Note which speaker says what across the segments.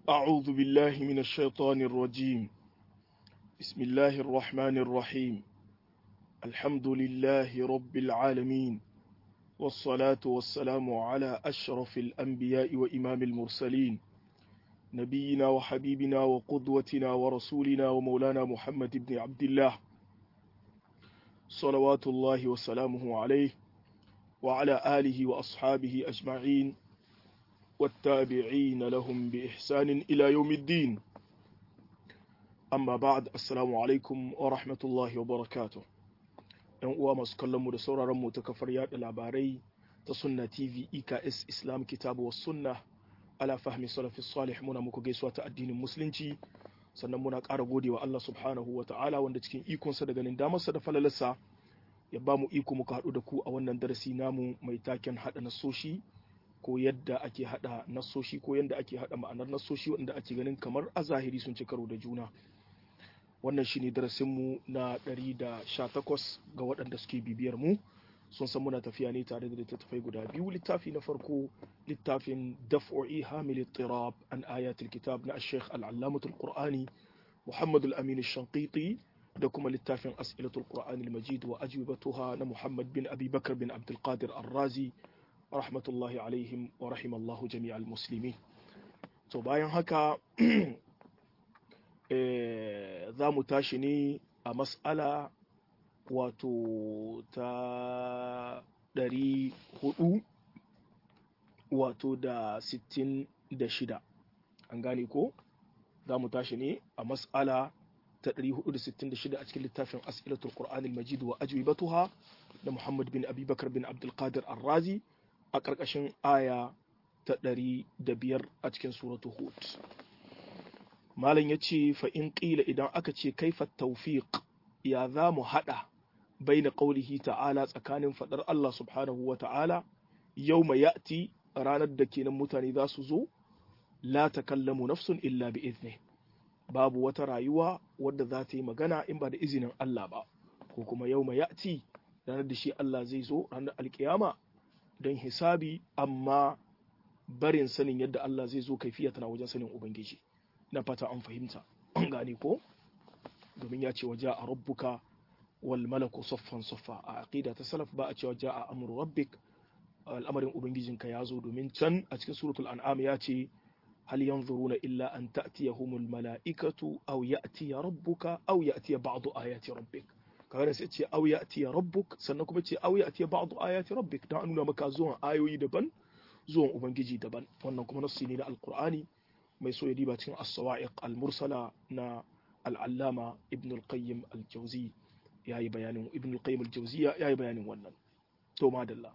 Speaker 1: أعوذ بالله من الشيطان الرجيم بسم الله الرحمن الرحيم الحمد لله رب العالمين والصلاة والسلام على أشرف الأنبياء وإمام المرسلين نبينا وحبيبنا وقدوتنا ورسولنا ومولانا محمد بن عبد الله صلوات الله وسلامه عليه وعلى آله وأصحابه أجمعين والتابعين لهم بإحسان إلى يوم الدين أما بعد السلام عليكم ورحمة الله وبركاته ‘yan uwa masu kallonmu da sauraronmu ta kafar yada labarai ta sunna tv eks islam kitabu wa sunna ala fahmi salafi salih muna muku gaisuwa ta addinin musulunci sannan muna ƙara gode wa Allah subhanahu wa ta'ala wanda cikin ikonsa da ganin damarsa da falalarsa ya ba mu iko muka haɗu da ku a wannan darasi namu mai taken haɗa nasoshi ko yadda ake haɗa nasoshi ko yadda ake haɗa ma'anar nasoshi wanda ake ganin kamar a zahiri sun ci karo da juna wannan shine darasinmu na 118 ga waɗanda suke bibiyar mu sun san muna tafiya ne tare da littattafai guda biyu littafi na farko littafin daf'o'i hamil tirab an ayatul kitab na sheikh al'allamatul qur'ani muhammad al-amin shanqiti da kuma littafin as'ilatul qur'ani al-majid wa ajwibatuha na muhammad bin abi bakar bin abdul qadir ar-razi rahmatullahi alaihim wa rahimallahu jami'al muslimin to bayan haka za mu tashi ne a mas'ala wato ta ɗari hudu wato da sittin da shida an gane ko za mu tashi ne a mas'ala ta ɗari hudu da sittin da shida a cikin littafin as'ilatul qur'anil majid wa ajwibatuha da muhammad bin abubakar bin abdulkadir arrazi a ƙarƙashin aya ta ɗari da biyar a cikin suratu hud malam ya ce fa'in ƙila idan aka ce kaifa taufiq ya za mu haɗa bai na ƙaulihi ta'ala tsakanin faɗar Allah subhanahu wa ta'ala yau mai ya'ti ranar da kenan mutane za su zo la ta kallamu nafsun illa bi izini babu wata rayuwa wadda za ta yi magana in ba da izinin Allah ba ko kuma yau mai ya'ti ranar da shi Allah zai zo ranar alkiyama don hisabi amma barin sanin yadda Allah zai zo kaifiya tana wajen sanin Ubangiji. na fata an fahimta an gane ko domin ya ce wa ja'a rabbuka wal malaku saffan saffa a aqida ta salaf ba a cewa ja'a amru rabbik al'amarin ubangijinka ya zo domin can a cikin suratul an'am ya ce hal yanzuruna illa an ta'tiyahumul mala'ikatu aw ya'tiya rabbuka aw ya'tiya ba'du ayati rabbik kaga sai ce aw ya'tiya rabbuk sannan kuma ce aw ya'tiya ba'du ayati rabbik dan nuna maka zuwan ayoyi daban zuwan ubangiji daban wannan kuma nassi ne na alqur'ani mai so ya diba cikin as-sawa'iq al-mursala na al-allama ibn al-qayyim al-jawzi yayi bayanin ibn al-qayyim al-jawzi yayi bayanin wannan to madalla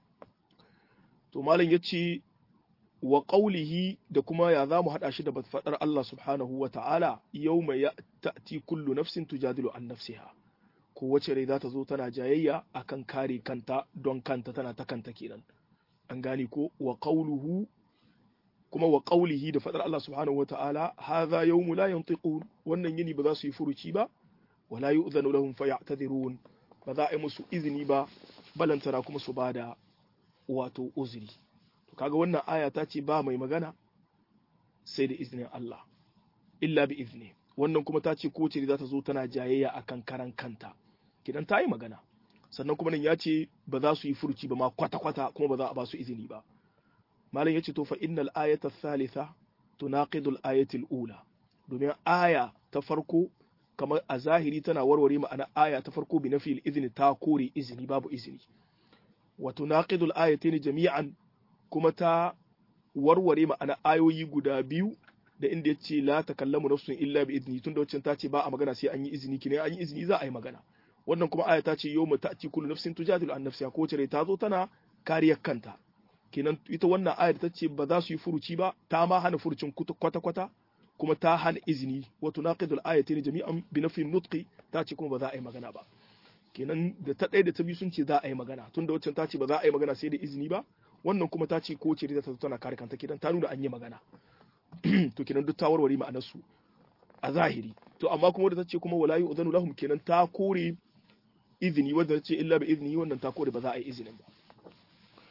Speaker 1: to malam yace wa qawlihi da kuma ya zamu hada shi da fadar Allah subhanahu wa ta'ala yawma ya'ti kullu nafsin tujadilu an nafsiha ko wace rai za ta zo tana jayayya akan kare kanta don kanta tana ta kanta kenan an gane ko wa qawluhu kuma wa qaulihi da fadar Allah subhanahu wa ta'ala hadha yawmu la yantiqun wannan yini ba za su yi furuci ba wala yu'zanu lahum faya'tadhirun ba za a yi musu izini ba balantana kuma su bada wato uzuri to kaga wannan aya ta ce ba mai magana sai da izinin Allah illa bi izni wannan kuma ta ce ko ce za ta zo tana jayayya akan karan kanta kidan ta yi magana sannan kuma nan ya ce ba za su yi furuci ba ma kwata-kwata kuma ba za a ba su izini ba malam yace to fa innal ayata thalitha tunaqidul ayati ula domin aya ta farko kamar a zahiri tana warware ma'ana aya ta farko bi nafi izini ta kore izini babu izini wa tunaqidul ayatayn jami'an kuma ta warware ma'ana ayoyi guda biyu da inda yace la takallamu nafsun illa bi izni tunda wacce ta ce ba a magana sai an yi izini kine an yi izini za a yi magana wannan kuma aya ta ce yawma ta'ti kullu nafsin tujadilu an nafsiha ko ce ta zo tana kariyar kanta kenan ita wannan ayar ta ce ba za su yi furuci ba ta ma hana furucin kwata-kwata kuma ta hana izini wato naqidul ayatin jami'an bi nafin nutqi ta ce kuma ba za a yi magana ba kenan da ta ɗaya da ta biyu sun ce za a yi magana tunda waccan ta ce ba za a yi magana sai da izini ba wannan kuma ta ce ko ce ta zo tana kare kanta kenan ta nuna an yi magana to kenan duk ta warware ma'anar su a zahiri to amma kuma da ta ce kuma wala yu'zanu lahum kenan ta kore izini wanda ta ce illa bi izini wannan ta kore ba za a yi izinin ba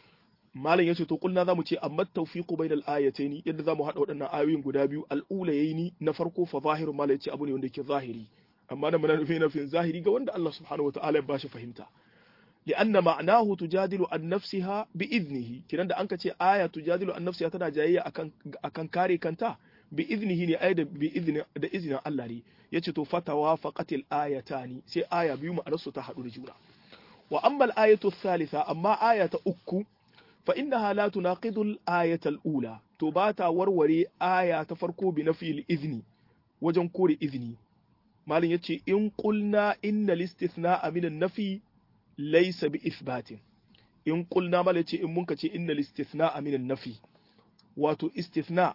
Speaker 1: malam yace to kulna zamu ce amma tawfiqu bainal ayataini yadda zamu hada waɗannan ayoyin guda biyu al-ulayaini na farko fa zahiru malam yace abu ne wanda yake zahiri amma nan muna nufin nufin zahiri ga wanda Allah subhanahu wataala ya bashi fahimta لأن معناه تجادل عن نفسها بإذنه كنا da anka ce aya tujadilu an nafsiha tana jayayya akan akan kare kanta bi iznihi ne ai da bi izni da iznin Allah ne yace to fatawa faqatil ayatani sai aya biyu ma'anar su ta hadu da juna wa amma al ayatu thalitha amma aya ta uku fa innaha la tunaqidu al ayata al ula to ba ta warware aya ta farko bi nafi al izni wajen kore izini malin yace in qulna inna al istithna'a min an nafi laysa bi ithbatin in qulna mal yace in munka ce inna al istithna'a min an nafi wato istithna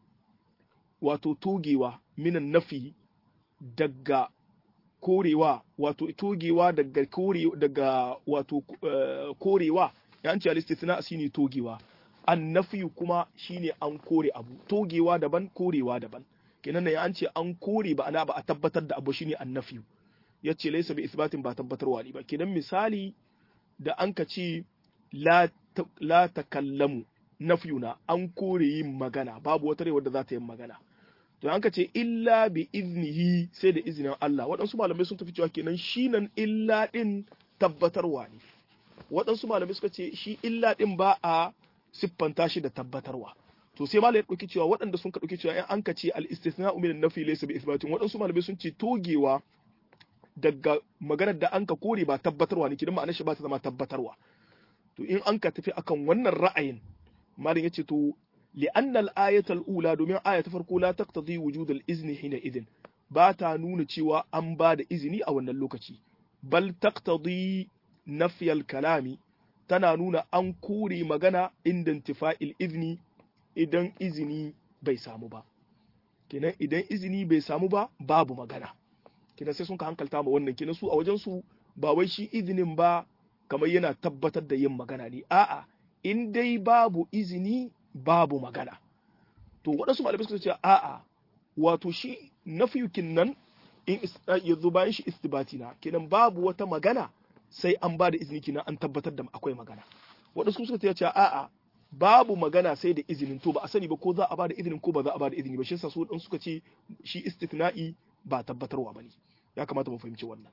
Speaker 1: wato togewa min an nafi daga korewa wato togewa daga kore daga wato uh, korewa ya ce al-istithna shine togewa annafi kuma shine an kore abu togewa daban korewa daban kenan ya an ce an kore ba ana ba a tabbatar da abu shine annafi yace laysa bi isbatin ba tabbatarwa ne ba kenan misali da an ka ce la la takallamu nafiyuna an kore yin magana babu wata rai wadda za ta yi magana to an ka ce illa bi iznihi sai da izinin Allah waɗansu malamai sun tafi cewa kenan shi nan illa ɗin tabbatarwa ne waɗansu malamai suka ce shi illa ɗin ba a siffanta shi da tabbatarwa to sai malamai ɗauki cewa waɗanda sun ka ɗauki cewa in an ka ce al istithna min nafi laysa bi isbatin waɗansu malamai sun ce togewa daga maganar da an ka kore ba tabbatarwa ne kidan ma'anar shi ba ta zama tabbatarwa to in an ka tafi akan wannan ra'ayin malam yace to لأن الآية الأولى دومين آية فرقو لا تقتضي وجود الإذن حينئذ باتا نون تشيوا أن بعد إذني أو اللوكتي بل تقتضي نفي الكلام تنا نون أن كوري مغانا عند انتفاء الإذن إذن إذني bai samu ba kenan idan izini bai samu ba babu magana kenan sai sun ka hankalta ma wannan kenan su a wajen su ba wai shi izinin ba kamar yana tabbatar da yin magana ne a'a in dai babu izini babu magana to waɗansu malamai suka ce a'a wato shi nafiyukin nan in ya zo bayan shi istibati na kenan babu wata magana sai an ba da izini kenan an tabbatar da akwai magana waɗansu suka ce a'a babu magana sai da izinin to ba a sani ba ko za a ba da izinin ko ba za a ba da izini ba shi yasa su suka ce shi istithna'i ba tabbatarwa bane ya kamata mu fahimci wannan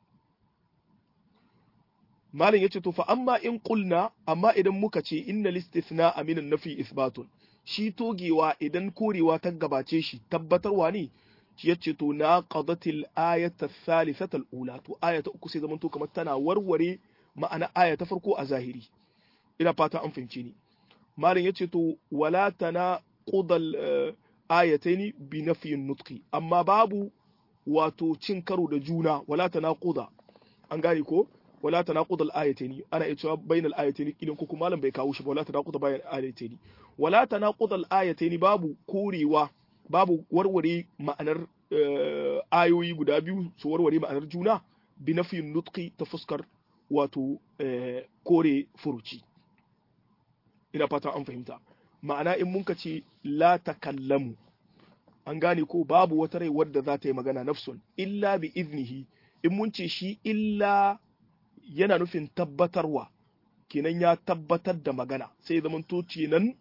Speaker 1: malin yace to fa amma in qulna amma idan muka ce innal istithna aminan nafi isbatun shi togewa idan korewa ta gabace shi tabbatarwa ne shi yace to na qadatil ayata thalithata al-ula to ayata uku sai zamanto kamar tana warware ma'ana aya ta farko a zahiri ina fata an fahimce ni malin yace to wala tana qudal ayataini bi nafiyin nutqi amma babu wato cin karo da juna wala tana quda an gane ko wala tanaqud al-ayatayn ana iya cewa bainal ayatayn idan ko kuma malam bai kawo shi ba wala tanaqud bainal ayatayn wala tanaqud al-ayatayn babu korewa babu warware ma'anar ayoyi guda biyu su warware ma'anar juna bi nafiyin nutqi ta fuskar wato kore furuci ina fata an fahimta ma'ana in mun ce la takallamu an gane ko babu wata rai wadda za ta yi magana nafsun illa bi iznihi in mun ce shi illa yana nufin tabbatarwa kenan ya tabbatar da magana sai zaman to kenan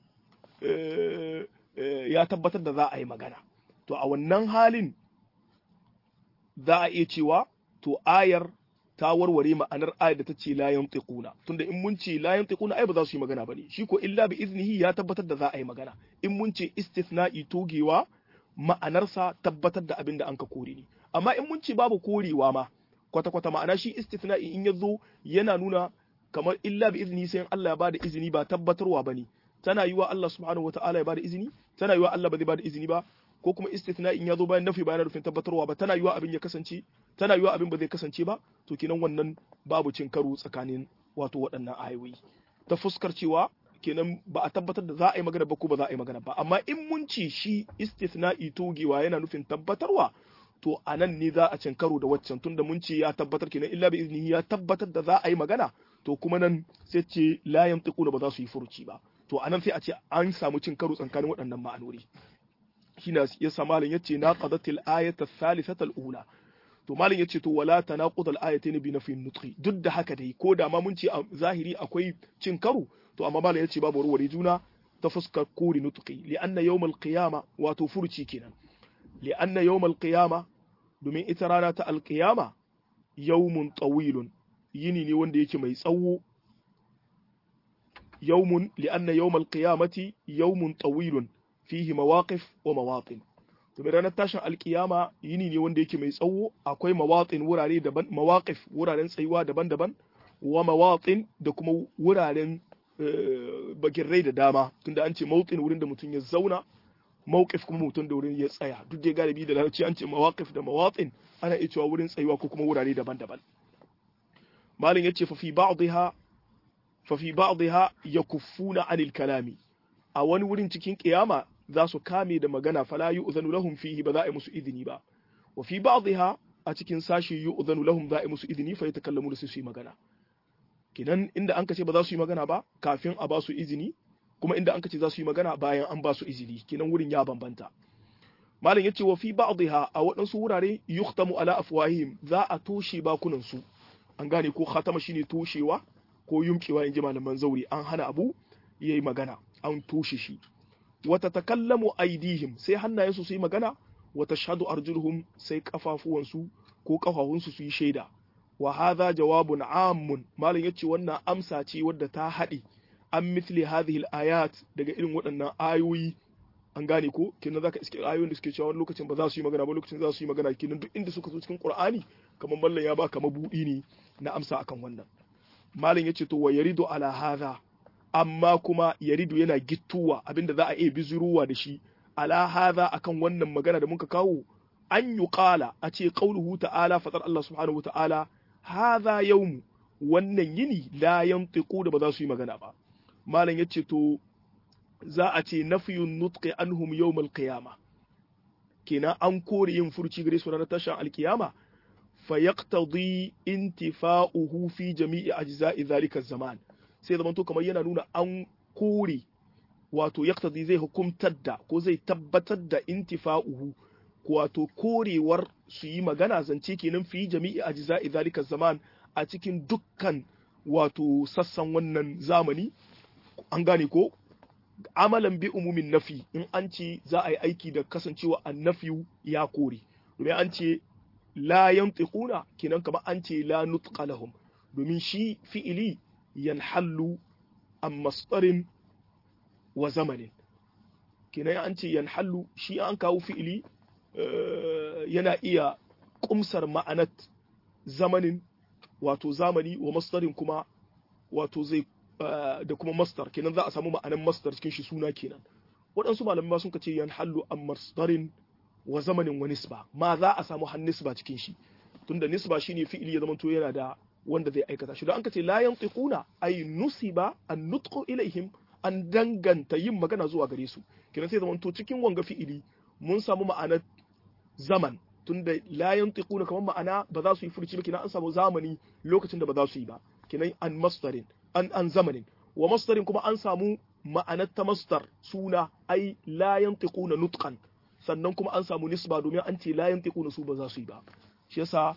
Speaker 1: ya tabbatar da za a yi magana to a wannan halin za a iya cewa to ayar ta warware ma'anar ayar da ta ce la yantiquna tunda in mun ce la yantiquna ai ba za su yi magana bane shi ko illa bi iznihi ya tabbatar da za a yi magana in mun ce istithna'i togewa ma'anarsa tabbatar da abin da an ka kore ne amma in mun ce babu korewa ma kwata-kwata ma'ana shi istithna'i in ya zo yana nuna kamar illa bi izini sai Allah ya bada izini ba tabbatarwa bane tana yiwa Allah subhanahu wata'ala ya bada izini tana yiwa Allah ba zai bada izini ba ko kuma istithna'i in ya zo bayan nafi bayan rufin tabbatarwa ba tana yiwa abin ya kasance tana yiwa abin ba zai kasance ba to kenan wannan babu cin karo tsakanin wato waɗannan ayoyi ta fuskar cewa kenan ba a tabbatar da za a yi magana ba ko ba za a yi magana ba amma in mun ci shi istithna'i togewa yana nufin tabbatarwa to a nan ne za a cin karo da waccan tunda mun ce ya tabbatar kenan illa bi iznihi ya tabbatar da za a yi magana to kuma nan sai ce la yantiquna ba za su yi furuci ba to a nan sai a ce an samu cin karo tsakanin waɗannan ma'anori shine ya sa malin yace na qadatil ayata thalithata al-ula to malin yace to wala tanaqud al-ayatayn bi nafi nutqi duk da haka dai ko da ma mun ce a zahiri akwai cin karo to amma malam yace babu warware juna ta fuskar kuri nutqi li anna yawmal qiyama wato furci kenan li anna yawmal qiyama domin ita rana ta alqiyama yawmun tawilun yini ne wanda yake mai tsawo yawmun li anna yawmal qiyamati yawmun tawilun fihi mawaqif wa mawatin domin ranar tashin alkiyama yini ne wanda yake mai tsawo akwai mawatin wurare daban mawaqif wuraren tsayuwa daban-daban wa mawatin da kuma wuraren bagirrai da dama tunda an ce mawtin wurin da mutum ya zauna mawqif kuma mutum da wurin ya tsaya duk da galibi da larabci an ce mawaqif da mawatin ana iya cewa wurin tsayuwa ko kuma wurare daban-daban malin yace fa fi ba'dha fa fi ba'dha yakuffuna anil kalami a wani wurin cikin kiyama za su kame da magana fala yu'zanu lahum fihi ba za a yi musu izini ba wa fi ba'dha a cikin sashi yu'zanu lahum za a yi musu izini fa yatakallamu da su yi magana kinan inda an ce ba za su yi magana ba kafin a ba su izini kuma inda an ce za su yi magana bayan an ba su izini kinan wurin ya bambanta malam yace wa fi ba'dha a waɗansu wurare yuhtamu ala afwahihim za a toshe bakunan su an gane ko khatama shine toshewa ko yumkewa in ji malaman zauri an hana abu yayi magana an toshe shi wata takallamu aidihim sai hannayensu su yi magana wata shahadu arjuluhum sai kafafuwansu ko kafafunsu su yi shaida wa hadha jawabun ammun malam yace wannan amsa ce wadda ta haɗe an mithli hadhihi ayat daga irin waɗannan ayoyi an gane ko kenan zaka iske ayoyin da suke cewa wani lokacin ba za su yi magana ba lokacin za su yi magana kenan duk inda suka zo cikin qur'ani kamar mallan ya baka mabudi ne na amsa akan wannan malam yace to wa yaridu ala hadha amma kuma yaridu yana gittuwa abinda za a iya bizuruwa da shi ala hadha akan wannan magana da muka kawo an yi qala a ce qauluhu ta'ala fatar Allah subhanahu wa ta'ala hadha yawmu wannan yini la yantiqu da ba za su yi magana ba malam yace to za a ce nafiyun nutqi anhum yawmal qiyama kenan an kore yin furci gare su ranar tashin alkiyama fa yaqtadi intifa'uhu fi jami'i ajza'i dhalika zaman sai zaman to kamar yana nuna an kore wato yaqtadi zai hukumtar da ko zai tabbatar da intifa'uhu wato korewar su yi magana zance kenan fi jami'i ajza'i dhalika zaman a cikin dukkan wato sassan wannan zamani an gane ko amalan bi umumin nafi in an ce za a yi aiki da kasancewa annafiyu ya kore domin an ce la yantiquna kenan kamar an ce la nutqa lahum domin shi fi'ili yanhallu an masdarin wa zamanin kenan an ce yanhallu shi an kawo fi'ili yana iya kumsar ma'anat zamanin wato zamani wa masdarin kuma wato zai da kuma masdar kenan za a samu ma'anan masdar cikin shi suna kenan waɗansu malamai ma sun ce yan hallu an masdarin wa zamanin wa nisba ma za a samu han nisba cikin shi tunda nisba shine fi'ili ya zamanto yana da wanda zai aikata shi don an ce la yantiquna ay nusiba an nutqu ilaihim an danganta yin magana zuwa gare su kenan sai zamanto cikin wanga fi'ili mun samu ma'anar zaman tunda la yantiquna kamar ma'ana ba za su yi furci ba kenan an samu zamani lokacin da ba za su yi ba kenan an masdarin an an zamanin wa masdarin kuma an samu ma'anar ta masdar suna ai la yantiquna nutqan sannan kuma an samu nisba domin an ce la yantiquna su ba za su yi ba shi yasa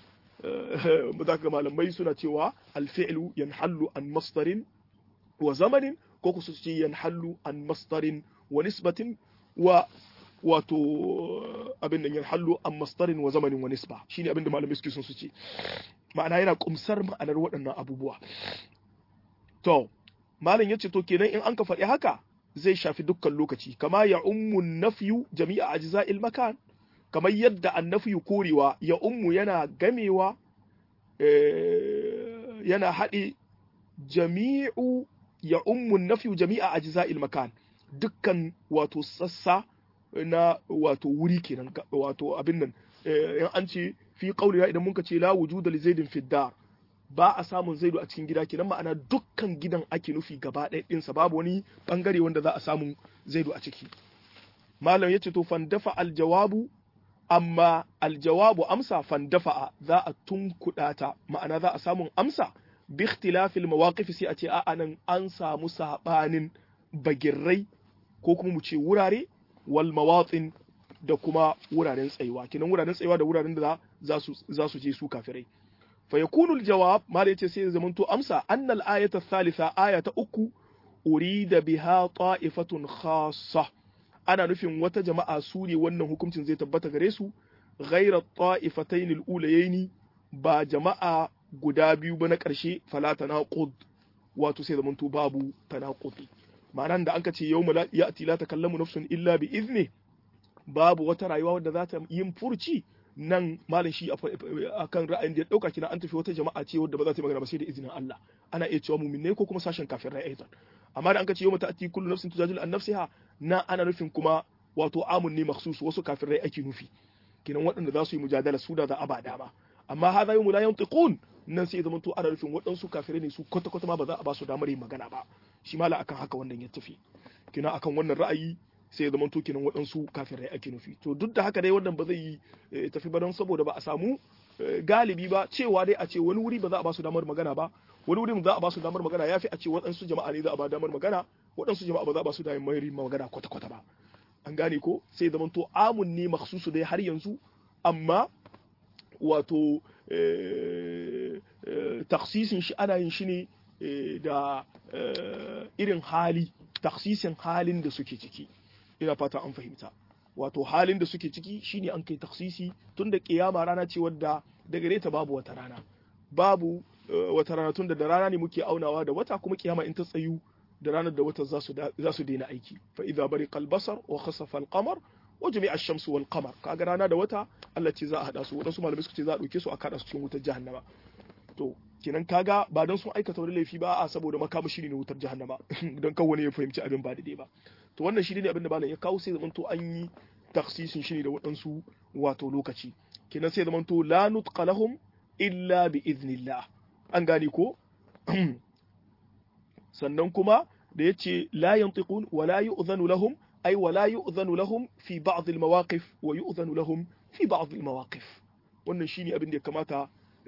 Speaker 1: ga malamai suna cewa alfi'lu yanhallu an masdarin wa zamanin ko ku su ce yanhallu an masdarin wa nisbatin wa wato abin da yanhallu an masdarin wa zamanin wa nisba shine abin da malamai suke son su ce ma'ana yana kumsar ma'anar waɗannan abubuwa To, Malam ya ce, To, kenan in an ka faɗi haka zai shafi dukkan lokaci, kama ya ummu nafiyu jami'a a jiza'il makan, kamar yadda annafiyu korewa ya ummu yana gamewa yana haɗe jami'u ya ummu nafiyu jami'a a jiza'il makan, dukkan wato sassa na wato wuri kenan wato abin nan in an ce fi ƙauniya idan muka ce la wujuda li zaidin fiddar ba a samun zaidu a cikin gida kenan ma'ana dukkan gidan ake nufi gaba ɗaya ɗinsa babu wani ɓangare wanda za a samu zaidu a ciki malam ya ce to fandafa aljawabu amma aljawabu amsa fandafa za a tunkuɗa ta ma'ana za a samun amsa bi ikhtilafil mawaqif sai a ce a'a nan an samu sabanin bagirrai ko kuma mu ce wurare wal mawatin da kuma wuraren tsayuwa kenan wuraren tsayuwa da wuraren da za su za su je su kafirai فيكون الجواب ما yace sai zamanto amsa annal ayata thalitha aya ta uku urida biha ta'ifatun khassa ana nufin wata jama'a su ne wannan hukuncin zai tabbata gare su ghaira ta'ifatayn al-ulayaini ba jama'a guda biyu ba na ƙarshe fala tanaqud wato sai zamanto babu tanaqudi ma'anan da anka ce yawma ya'ti la takallamu nafsun illa bi izni babu wata rayuwa wadda za ta yin furci nan malam shi akan ra'ayin da ya dauka kina an tafi wata jama'a ce wadda ba za ta yi magana ba sai da izinin Allah ana iya cewa mu'minai ko kuma sashen kafin rai aidan amma da an ka ce yawma ta'ti kullu nafsin tujadilu an nafsiha na ana nufin kuma wato amun ne makhsus wasu kafin rai ake nufi kinan waɗanda za su yi mujadala su da za a ba dama amma hadha yawmu la yantiqun nan sai zama to ana nufin waɗansu kafirai ne su kwata kwata ma ba za a ba su damar yin magana ba shi mala akan haka wannan ya tafi kina akan wannan ra'ayi sai ya zama to kenan waɗansu kafirai ake nufi to duk da haka dai wannan ba zai yi tafi ba don saboda ba a samu galibi ba cewa dai a ce wani wuri ba za a ba su damar magana ba wani wuri za a ba su damar magana yafi a ce waɗansu jama'a ne za a ba damar magana waɗansu jama'a ba za a ba su damar magana kwata kwata ba an gane ko sai zama to amun ne makhsusu dai har yanzu amma wato taksisin shi ana yin shi ne da irin hali taksisin halin da suke ciki ina fata an fahimta wato halin da suke ciki shine an kai taksisi tun da kiyama rana ce wadda daga ta babu wata rana babu wata rana tun da da rana ne muke aunawa da wata kuma kiyama in ta tsayu da ranar da wata za su daina aiki fa idza bariqa al-basar wa khasafa al-qamar wa jami'a ash-shamsu wal qamar kaga rana da wata Allah ce za a hada su wadansu malamai suka ce za a dauke su a kada su cikin wutar jahannama to kenan kaga ba don sun aikata wani laifi ba a saboda makamashi ne na wutar jahannama don kan wani ya fahimci abin ba daidai ba to wannan shi ne abin da malam ya kawo sai zamanto an yi taksisin shi ne da waɗansu wato lokaci kenan sai zamanto la nutqa lahum illa bi iznillah an gane ko sannan kuma da yace la yantiqun wa la yu'zanu lahum ay wa la yu'zanu lahum fi ba'd al mawaqif wa yu'zanu lahum fi ba'd al mawaqif wannan shine abin da ya kamata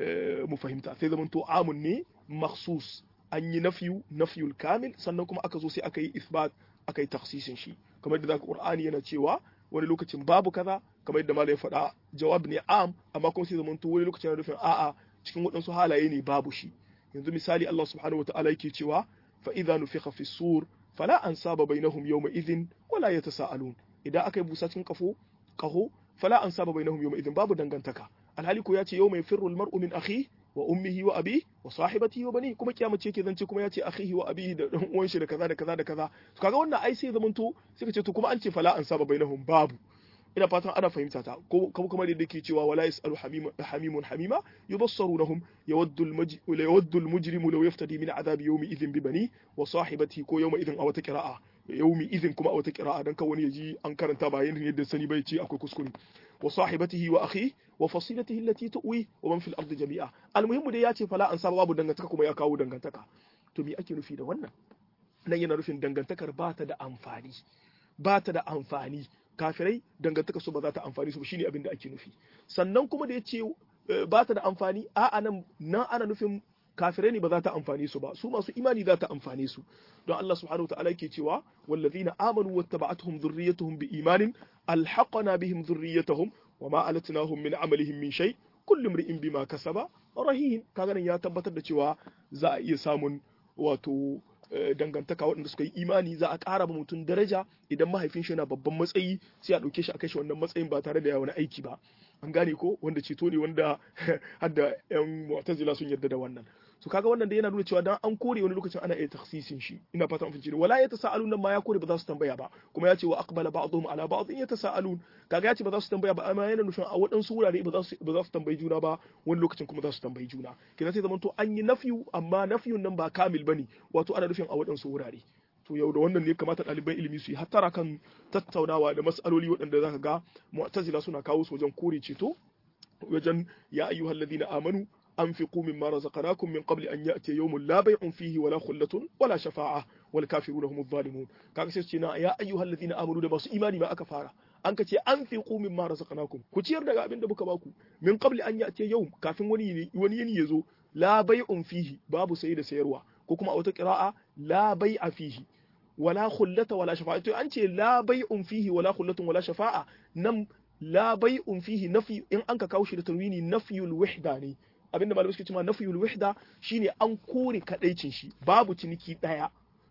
Speaker 1: mu fahimta sai zamanto amun ne makhsus an yi nafiyu nafiyul kamil sannan kuma aka zo sai aka yi isbat aka yi taksisin shi kamar da zaka qur'ani yana cewa wani lokacin babu kaza kamar yadda malai faɗa jawab ne am amma kuma sai zamanto wani lokacin yana nufin a'a cikin waɗansu halaye ne babu shi yanzu misali Allah subhanahu wa ta'ala yake cewa fa idza nufikha fi sur fala ansaba bainahum yawma idhin wala yatasaalun idan aka yi busa cikin kafo kaho fala ansaba bainahum yawma idhin babu dangantaka alhali ko ya ce yawma yafirru almar'u min akhihi wa ummihi wa abi wa sahibatihi wa bani kuma kiyama ce ke zance kuma ya ce akhihi wa abihi da dan uwan shi da kaza da kaza da kaza to kaga wannan ai sai zamanto sai ka ce to kuma an ce fala an saba bainahum babu ina fatan ana fahimta ta ko kuma da yake cewa wala yasalu hamimun hamima yubassarunahum yawaddu yawaddu almujrimu law yaftadi min adabi yawmi idhin bi bani wa sahibatihi ko yawma idhin a wata qira'a yawmi idhin kuma a wata qira'a dan ka wani yaji an karanta ba yin yadda sani bai ce akwai kuskure wa sahibatihi wa akhihi wa fasilatihi allati tuwi wa man fil ardi jami'a almuhimmu dai ya ce fala an saba babu dangantaka kuma ya kawo dangantaka to me ake nufi da wannan nan yana nufin dangantakar ba ta da amfani ba ta da amfani kafirai dangantaka su ba za ta amfani su shine abin da ake nufi sannan kuma da ya ce ba ta da amfani a nan nan ana nufin kafirai ne ba za ta amfani su ba su masu imani za ta amfani su don Allah subhanahu ta'ala yake cewa wallazina amanu wattaba'atuhum dhurriyyatuhum biimanin alhaqna bihim dhurriyyatuhum wama alatnahum min amalihim min shay kullu imri'in bima kasaba rahin kaga nan ya tabbatar da cewa za a iya samun wato dangantaka waɗanda suka yi imani za a ƙara ba mutum daraja idan mahaifin shi yana babban matsayi sai a ɗauke shi a kai shi wannan matsayin ba tare da ya wani aiki ba an gane ko wanda ceto ne wanda hadda yan mu'tazila sun yarda da wannan so kaga wannan da yana nuna cewa dan an kore wani lokacin ana iya takhsisin shi ina fata mun ne wala yatasaalun nan ma ya kore ba za su tambaya ba kuma ya ce wa aqbala ba'dhum ala ba'd in yatasaalun kaga ya ce ba za su tambaya ba amma yana nufin a waɗansu wurare ba za su ba za su tambayi juna ba wani lokacin kuma za su tambayi juna kina sai zaman to an yi nafiyu amma nafiyun nan ba kamil bane wato ana nufin a waɗansu wurare to yau da wannan ne kamata ɗaliban ilimi su yi hattara kan tattaunawa da mas'aloli waɗanda zaka ga mu'tazila suna kawo su wajen kore ceto wajen ya ayyuhal ladina amanu anfiqu mimma razaqnakum min qabli an ya'ti yawmun la bay'un fihi wala khullatun wala shafa'a wal kafiruna humuz zalimun kaga sai ce na ya ayyuhal ladina amanu da masu imani ba aka fara an ka ce anfiqu mimma razaqnakum ku ciyar daga abin da muka baku min qabli an ya'ti yawm kafin wani wani yini yazo la bay'un fihi babu sayi da sayarwa ko kuma a wata qira'a la bai'a fihi wala khullata wala shafa'a to an ce la bai'un fihi wala khullatun wala shafa'a nan la bai'un fihi nafi in an ka kawo shi da tanwini nafyul wahda ne abinda malamai suke cewa nafyul wahda shine an kore kadaicin shi babu ciniki daya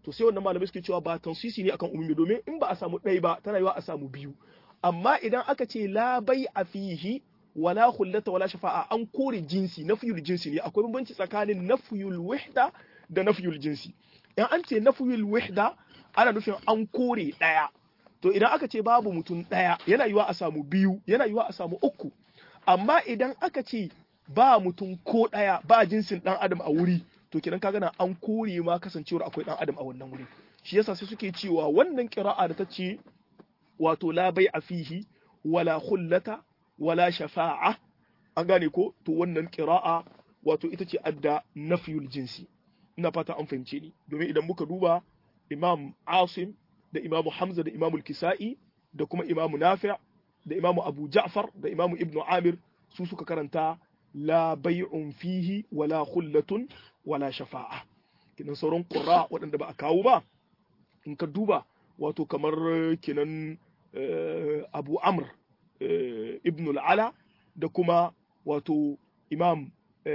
Speaker 1: to sai wannan malamai suke cewa ba tansisi ne akan umumi domin in ba a samu ɗaya ba tana yiwa a samu biyu amma idan aka ce la bai a fihi wala hullata wala shafa'a an kore jinsi nafiyul jinsi ne akwai bambanci tsakanin nafiyul wahda da nafiyul jinsi in an ce nafiyul wahda ana nufin an kore ɗaya to idan aka ce babu mutum ɗaya yana yiwa a samu biyu yana yiwa a samu uku amma idan aka ce ba mutum ko ɗaya ba jinsin ɗan adam a wuri to kenan kaga na an kore ma kasancewar akwai ɗan adam a wannan wuri shi yasa sai suke cewa wannan kira'a da ta ce wato la bai a fihi wala hullata wala shafa'a an gane ko to wannan kira'a wato ita ce adda nafiyul jinsi ina fata an fahimce ni domin idan muka duba imam asim da imamu hamza da imamu kisa'i da kuma imamu nafi' da imamu abu ja'far da imamu ibnu amir su suka karanta la bai'un fihi wala khullatun wala shafa'a kinan sauran qurra waɗanda ba a kawo ba in ka duba wato kamar kinan abu amr ibn al-ala da kuma wato imam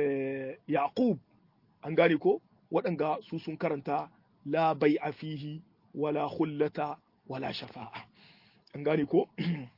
Speaker 1: yaqub an gane ko waɗanga su sun karanta la bai'a fihi wala khullata wala shafa'a an gane ko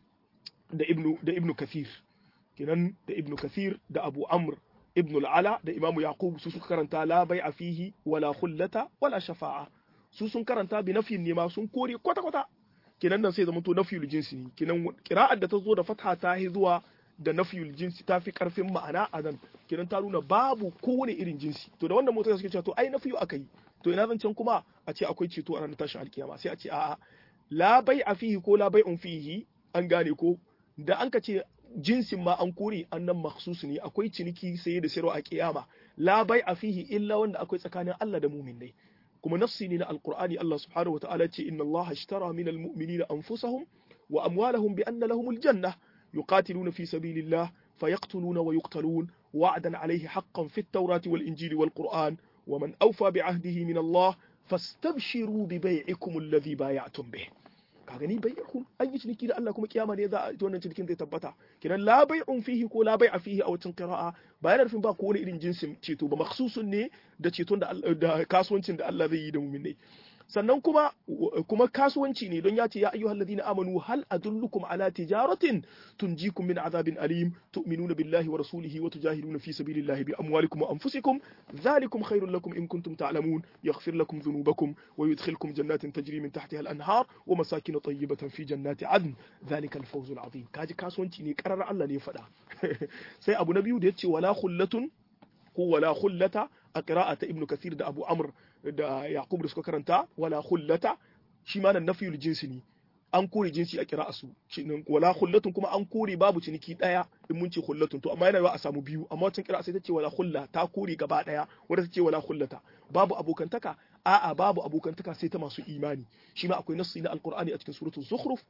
Speaker 1: da ibnu da ibnu kathir kenan da ibnu kathir da abu amr ibnu al-ala da imamu yaqub su suka karanta la bai'a fihi wala khullata wala shafa'a su sun karanta bi nafyin ne ma sun kore kwata kwata kenan nan sai zama to nafyul jinsi ne kenan qira'ar da ta zo da fatha ta hi zuwa da nafyul jinsi ta fi karfin ma'ana a nan kenan ta nuna babu kowane irin jinsi to da wannan mutane suke cewa to ai nafyu akai to ina zancen kuma a ce akwai ceto a ranar tashin alkiyama sai a ce a'a la bai'a fihi ko la bai'un fihi an gane ko da an ka ce jinsin ma an kore annan makhsus ne akwai ciniki saye da sayarwa a kiyama la bai'a fihi illa wanda akwai tsakanin Allah da mu'minai kuma nafsi ne na alqur'ani Allah subhanahu wa ta'ala ce inna Allah ashtara minal mu'minina anfusahum wa amwalahum bi anna lahumul janna yuqatiluna fi sabilillah fayaqtuluna wa yuqtalun wa'dan alayhi haqqan fit tawrati wal injili wal qur'an ومن أوفى بعهده من الله فاستبشروا ببيعكم الذي بايعتم به ka gani bai'ukum an yi ciniki da Allah kuma kiyama ne za a wannan cinikin zai tabbata kiran la bai'un fihi ko la bai'a fihi a wacin qira'a ba yana nufin ba ko wani irin jinsin ceto ba makhsusun ne da ceton da da kasuwancin da Allah zai yi da mu'minai sannan kuma kuma kasuwanci ne don ya ce ya ayyuhal ladina amanu hal adullukum ala tijaratin tunjikum min azabin alim tu'minuna billahi wa rasulihi wa tujahiduna fi sabilillahi bi amwalikum wa anfusikum dhalikum khairul lakum in kuntum ta'lamun yaghfir lakum dhunubakum wa yudkhilkum jannatin tajri min tahtiha al-anhar wa masakin tayyibatan fi jannati adn dhalika al-fawz al-azim kaji kasuwanci ne karar Allah ne faɗa sai abu na biyu da yace wala khullatun ko wala khullata a qira'ata ibnu kathir da abu amr da yaqub da suka karanta wala khullata shi ma nan nafiyul jinsi ne an kore jinsi a kira'a su wala khullatun kuma an kore babu ciniki daya in mun ce khullatun to amma yana yawa a samu biyu amma wancan kira'a sai ta ce wala khulla ta kore gaba daya wanda ta ce wala khullata babu abokantaka a'a babu abokantaka sai ta masu imani shi ma akwai nassi na alqur'ani a cikin suratul zukhruf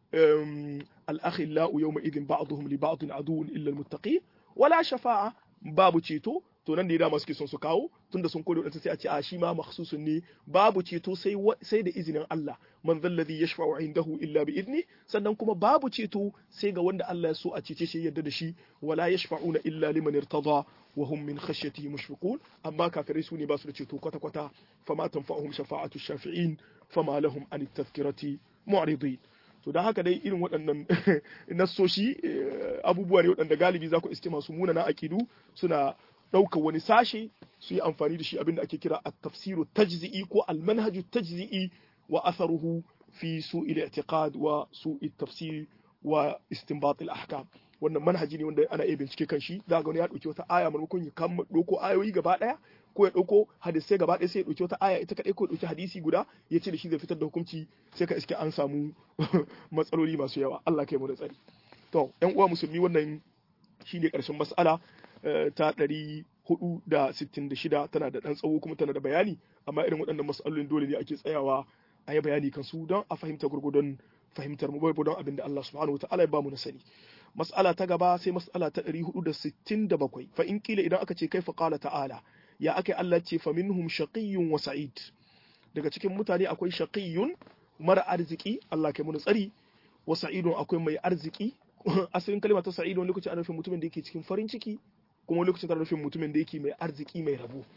Speaker 1: al-akhillau yawma idhin ba'dhum li ba'dhin aduwwun illa al-muttaqin wala shafa'a babu ceto to nan da dama suke son su kawo tunda sun kore wadansu sai a ce a shi ma makhsusun ne babu ceto sai sai da izinin Allah man zalladhi yashfa'u indahu illa bi idni sannan kuma babu ceto sai ga wanda Allah ya so a cece shi yadda da shi wala yashfa'una illa liman irtada wa hum min khashyatihi mushfiqun amma kafirai su ne ba su da ceto kwata kwata fama tanfa'uhum shafa'atu shafi'in fama lahum an tadhkirati mu'ridin to don haka dai irin waɗannan nassoshi abubuwa ne waɗanda galibi za ku iske masu munana aƙidu suna ɗaukar wani sashe su yi amfani da shi abin da ake kira a tafsiru tajzi'i ko almanhaju tajzi'i wa atharuhu fi su'il i'tiqad wa su'il tafsir wa istinbat al-ahkam wannan manhaji ne wanda ana iya bincike kan shi za ga wani ya ɗauki wata aya maimakon ya kama ɗauko ayoyi gaba ɗaya ko ya ɗauko hadisai gaba ɗaya sai ya ɗauki wata aya ita kaɗai ko ya ɗauki hadisi guda ya ce da shi zai fitar da hukunci sai ka iske an samu matsaloli masu yawa Allah kai mu da tsari to ƴan uwa musulmi wannan shine ƙarshen mas'ala ta ɗari hudu da sittin da shida tana da ɗan tsawo kuma tana da bayani amma irin waɗannan mas'alolin dole ne ake tsayawa a yi bayani kan su don a fahimta gurgudun fahimtar mu bai don abin da Allah subhanahu wa ta'ala ya bamu na sani mas'ala ta gaba sai mas'ala ta 467 fa in kila idan aka ce kaifa qala ta'ala ya aka Allah ce fa minhum shaqiyyun wa sa'id daga cikin mutane akwai shaqiyyun mara arziki Allah kai mun tsari wa sa'idun akwai mai arziki asalin kalma ta sa'id wani lokaci ana nufin mutumin da yake cikin farin ciki kuma wani lokaci tana nufin mutumin da yake mai arziki mai rabo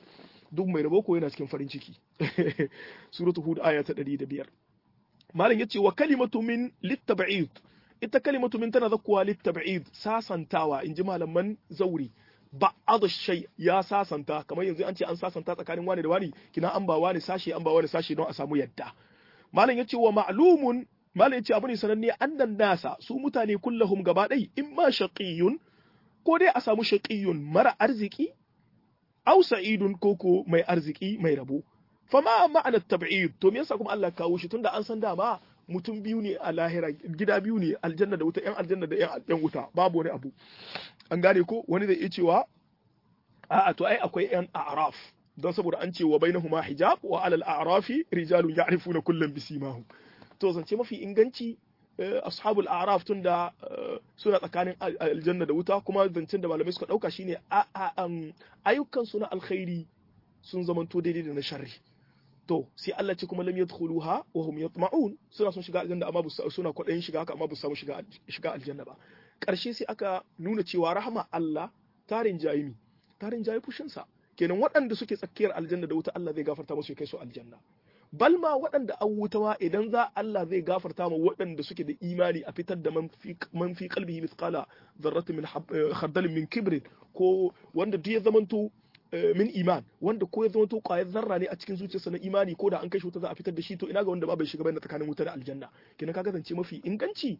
Speaker 1: duk mai rabo ko yana cikin farin ciki suratul hud aya ta 105 malam yace wa kalimatu min littab'id ita kalimatu min tana zakkuwa littab'id sasantawa inji malaman zauri ba'ad shay ya sasanta kamar yanzu an ce an sasanta tsakanin wani da wani kina an ba wani sashi an ba wani sashi don a samu yadda malam yace wa ma'lumun malam yace abu ne sananne annan nasa su mutane kullahum gaba dai imma shaqiyun ko dai a samu shaqiyun mara arziki aw sa'idun koko mai arziki mai rabo fama ma'anar tab'id to me yasa kuma Allah kawo shi tunda an san dama mutum biyu ne a lahira gida biyu ne aljanna da wuta yan aljanna da yan wuta babu wani abu an gane ko wani zai iya cewa a'a to ai akwai yan a'raf don saboda an ce wa bainahuma hijab wa alal a'rafi rijalun ya'rifuna kullam bisimahum to zance mafi inganci ashabul a'raf tunda suna tsakanin aljanna da wuta kuma zancen da malamai suka dauka shine ayyukan su na alkhairi sun zamanto daidai da na sharri to sai Allah ce kuma lam yadkhuluha wa hum yatma'un suna son shiga aljanna amma suna kwadayin shiga haka amma ba su samu shiga shiga aljanna ba karshe sai aka nuna cewa rahama Allah tarin jayimi tarin jayi fushin sa kenan waɗanda suke tsakiyar aljanna da wuta Allah zai gafarta musu ya kai su aljanna bal ma waɗanda an wuta ma idan za Allah zai gafarta ma waɗanda suke da imani a fitar da man fi qalbihi mithqala dharratin min khardalin min kibrin ko wanda duk ya zamanto min iman wanda ko ya zama to kwayar zarra ne a cikin zuciyarsa na imani ko da an kai shi wuta za a fitar da shi to ina ga wanda ba bai shiga bayan tsakanin wuta da aljanna kenan ka kasance mafi inganci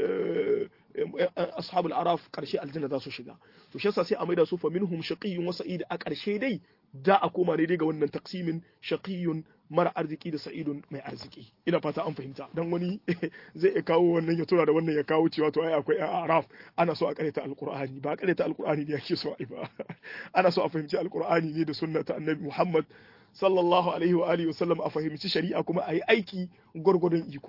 Speaker 1: ashabul araf karshe aljanna za su shiga to shi yasa sai a maida su fa minhum shaqiyyun wa sa'id a karshe dai da a koma ne dai ga wannan taksimin shaqiyyun mara arziki da sa'idun mai arziki ina fata an fahimta dan wani zai iya kawo wannan ya tura da wannan ya kawo cewa to ai akwai araf ana so a karanta alqur'ani ba karanta alqur'ani ne yake so ai ba ana so a fahimci alqur'ani ne da sunna ta annabi Muhammad sallallahu alaihi wa alihi wasallam a fahimci shari'a kuma a yi aiki gwargwadon iko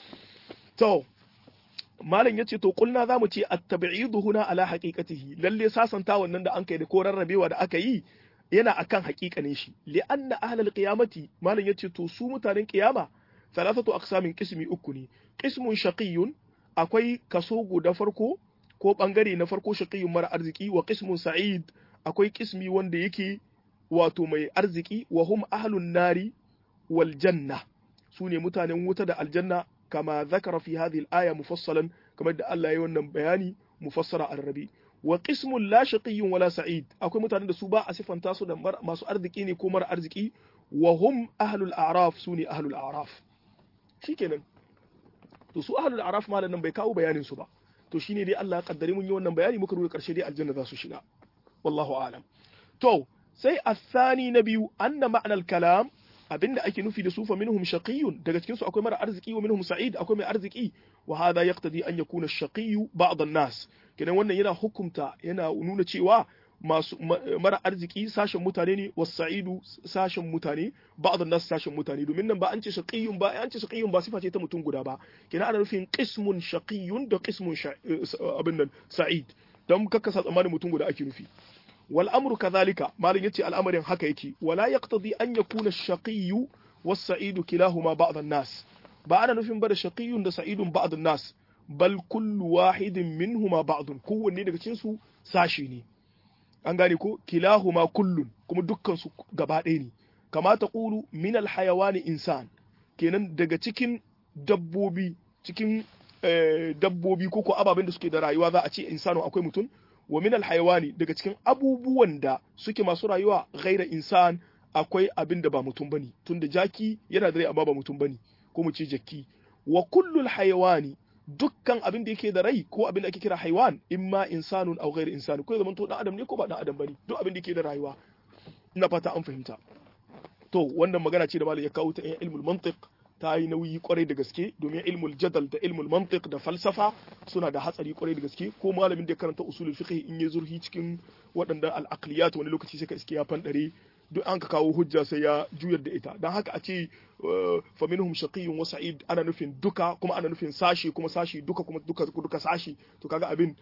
Speaker 1: to malam yace to kulna zamu ce at-tab'idu huna ala haqiqatihi lalle sasanta wannan da an kai da ko rarrabewa da aka yi yana akan haƙiƙanin shi li'anna ahlal qiyamati malam yace to su mutanen qiyama thalathatu aqsamin qismi uku ne qismun shaqiyyun akwai kaso guda farko ko bangare na farko shaqiyyun mara arziki wa qismun sa'id akwai qismi wanda yake wato mai arziki wa hum ahlun nari wal janna sune mutanen wuta da aljanna kama zakara fi hadhihi al-aya mufassalan kamar da Allah ya yi wannan bayani mufassara ar-rabi wa qismun la shaqiyyun wala sa'id akwai mutanen da su ba a sifanta su da masu arziki ne ko mara arziki wa hum ahlul a'raf sune ahlul a'raf shikenan to su ahlul a'raf malan nan bai kawo bayanin su ba to shine dai Allah ya kaddare mun yi wannan bayani muka rubuta karshe dai aljanna za su shiga wallahu a'lam to sai athani na biyu anna ma'anal kalam abinda ake nufi da su fa minhum shaqiyyun daga cikin su akwai mara arziki wa minhum sa'id akwai mai arziki wa hadha yaqtadi an yakuna ash-shaqiyyu ba'd an-nas kenan wannan yana hukunta yana nuna cewa masu mara arziki sashen mutane ne was sa'idu sashen mutane ba'd an-nas sashen mutane domin nan ba an ce shaqiyyun ba an ce shaqiyyun ba sifa ce ta mutum guda ba kenan ana nufin qismun shaqiyyun da qismun abin nan sa'id dan kakkasa tsammanin mutum guda ake nufi wal amru kadhalika malin yace al'amarin haka yake wala yaqtadi an yakuna ash-shaqiyyu was-sa'idu kilahuma ba'd an-nas ba ana nufin ba da shaqiyyun da sa'idun ba'd an-nas bal kullu wahidin minhuma ba'dun kowanne daga cikin su sashi ne an gane ko kilahuma kullun kuma dukkan su gaba ɗaya ne kama ta qulu min al-hayawani insan kenan daga cikin dabbobi cikin dabbobi ko ko ababen da suke da rayuwa za a ce insano akwai mutum wa min alhayawani daga cikin abubuwan da suke masu rayuwa ghaira insan akwai abin da ba mutum bane tunda jaki yana da rai amma ba mutum bane ko mu ce jakki wa kullu alhayawani dukkan abin da yake da rai ko abin da ake kira haiwan imma insanun aw ghaira insan ko zaman to dan adam ne ko ba dan adam bane duk abin da yake da rayuwa ina fata an fahimta to wannan magana ce da malai ya kawo ta ilmul mantiq ta yi nauyi kwarai da gaske domin ilmul jadal da ilmul mantiq da falsafa suna da hatsari kwarai da gaske ko malamin da ya karanta usulul fiqh in ya zurhi cikin waɗanda al-aqliyat wani lokaci sai ka iske ya fandare duk an ka kawo hujja sai ya juyar da ita dan haka a ce fa minhum shaqiyyun wa sa'id ana nufin duka kuma ana nufin sashi kuma sashi duka kuma duka duka sashi to kaga abin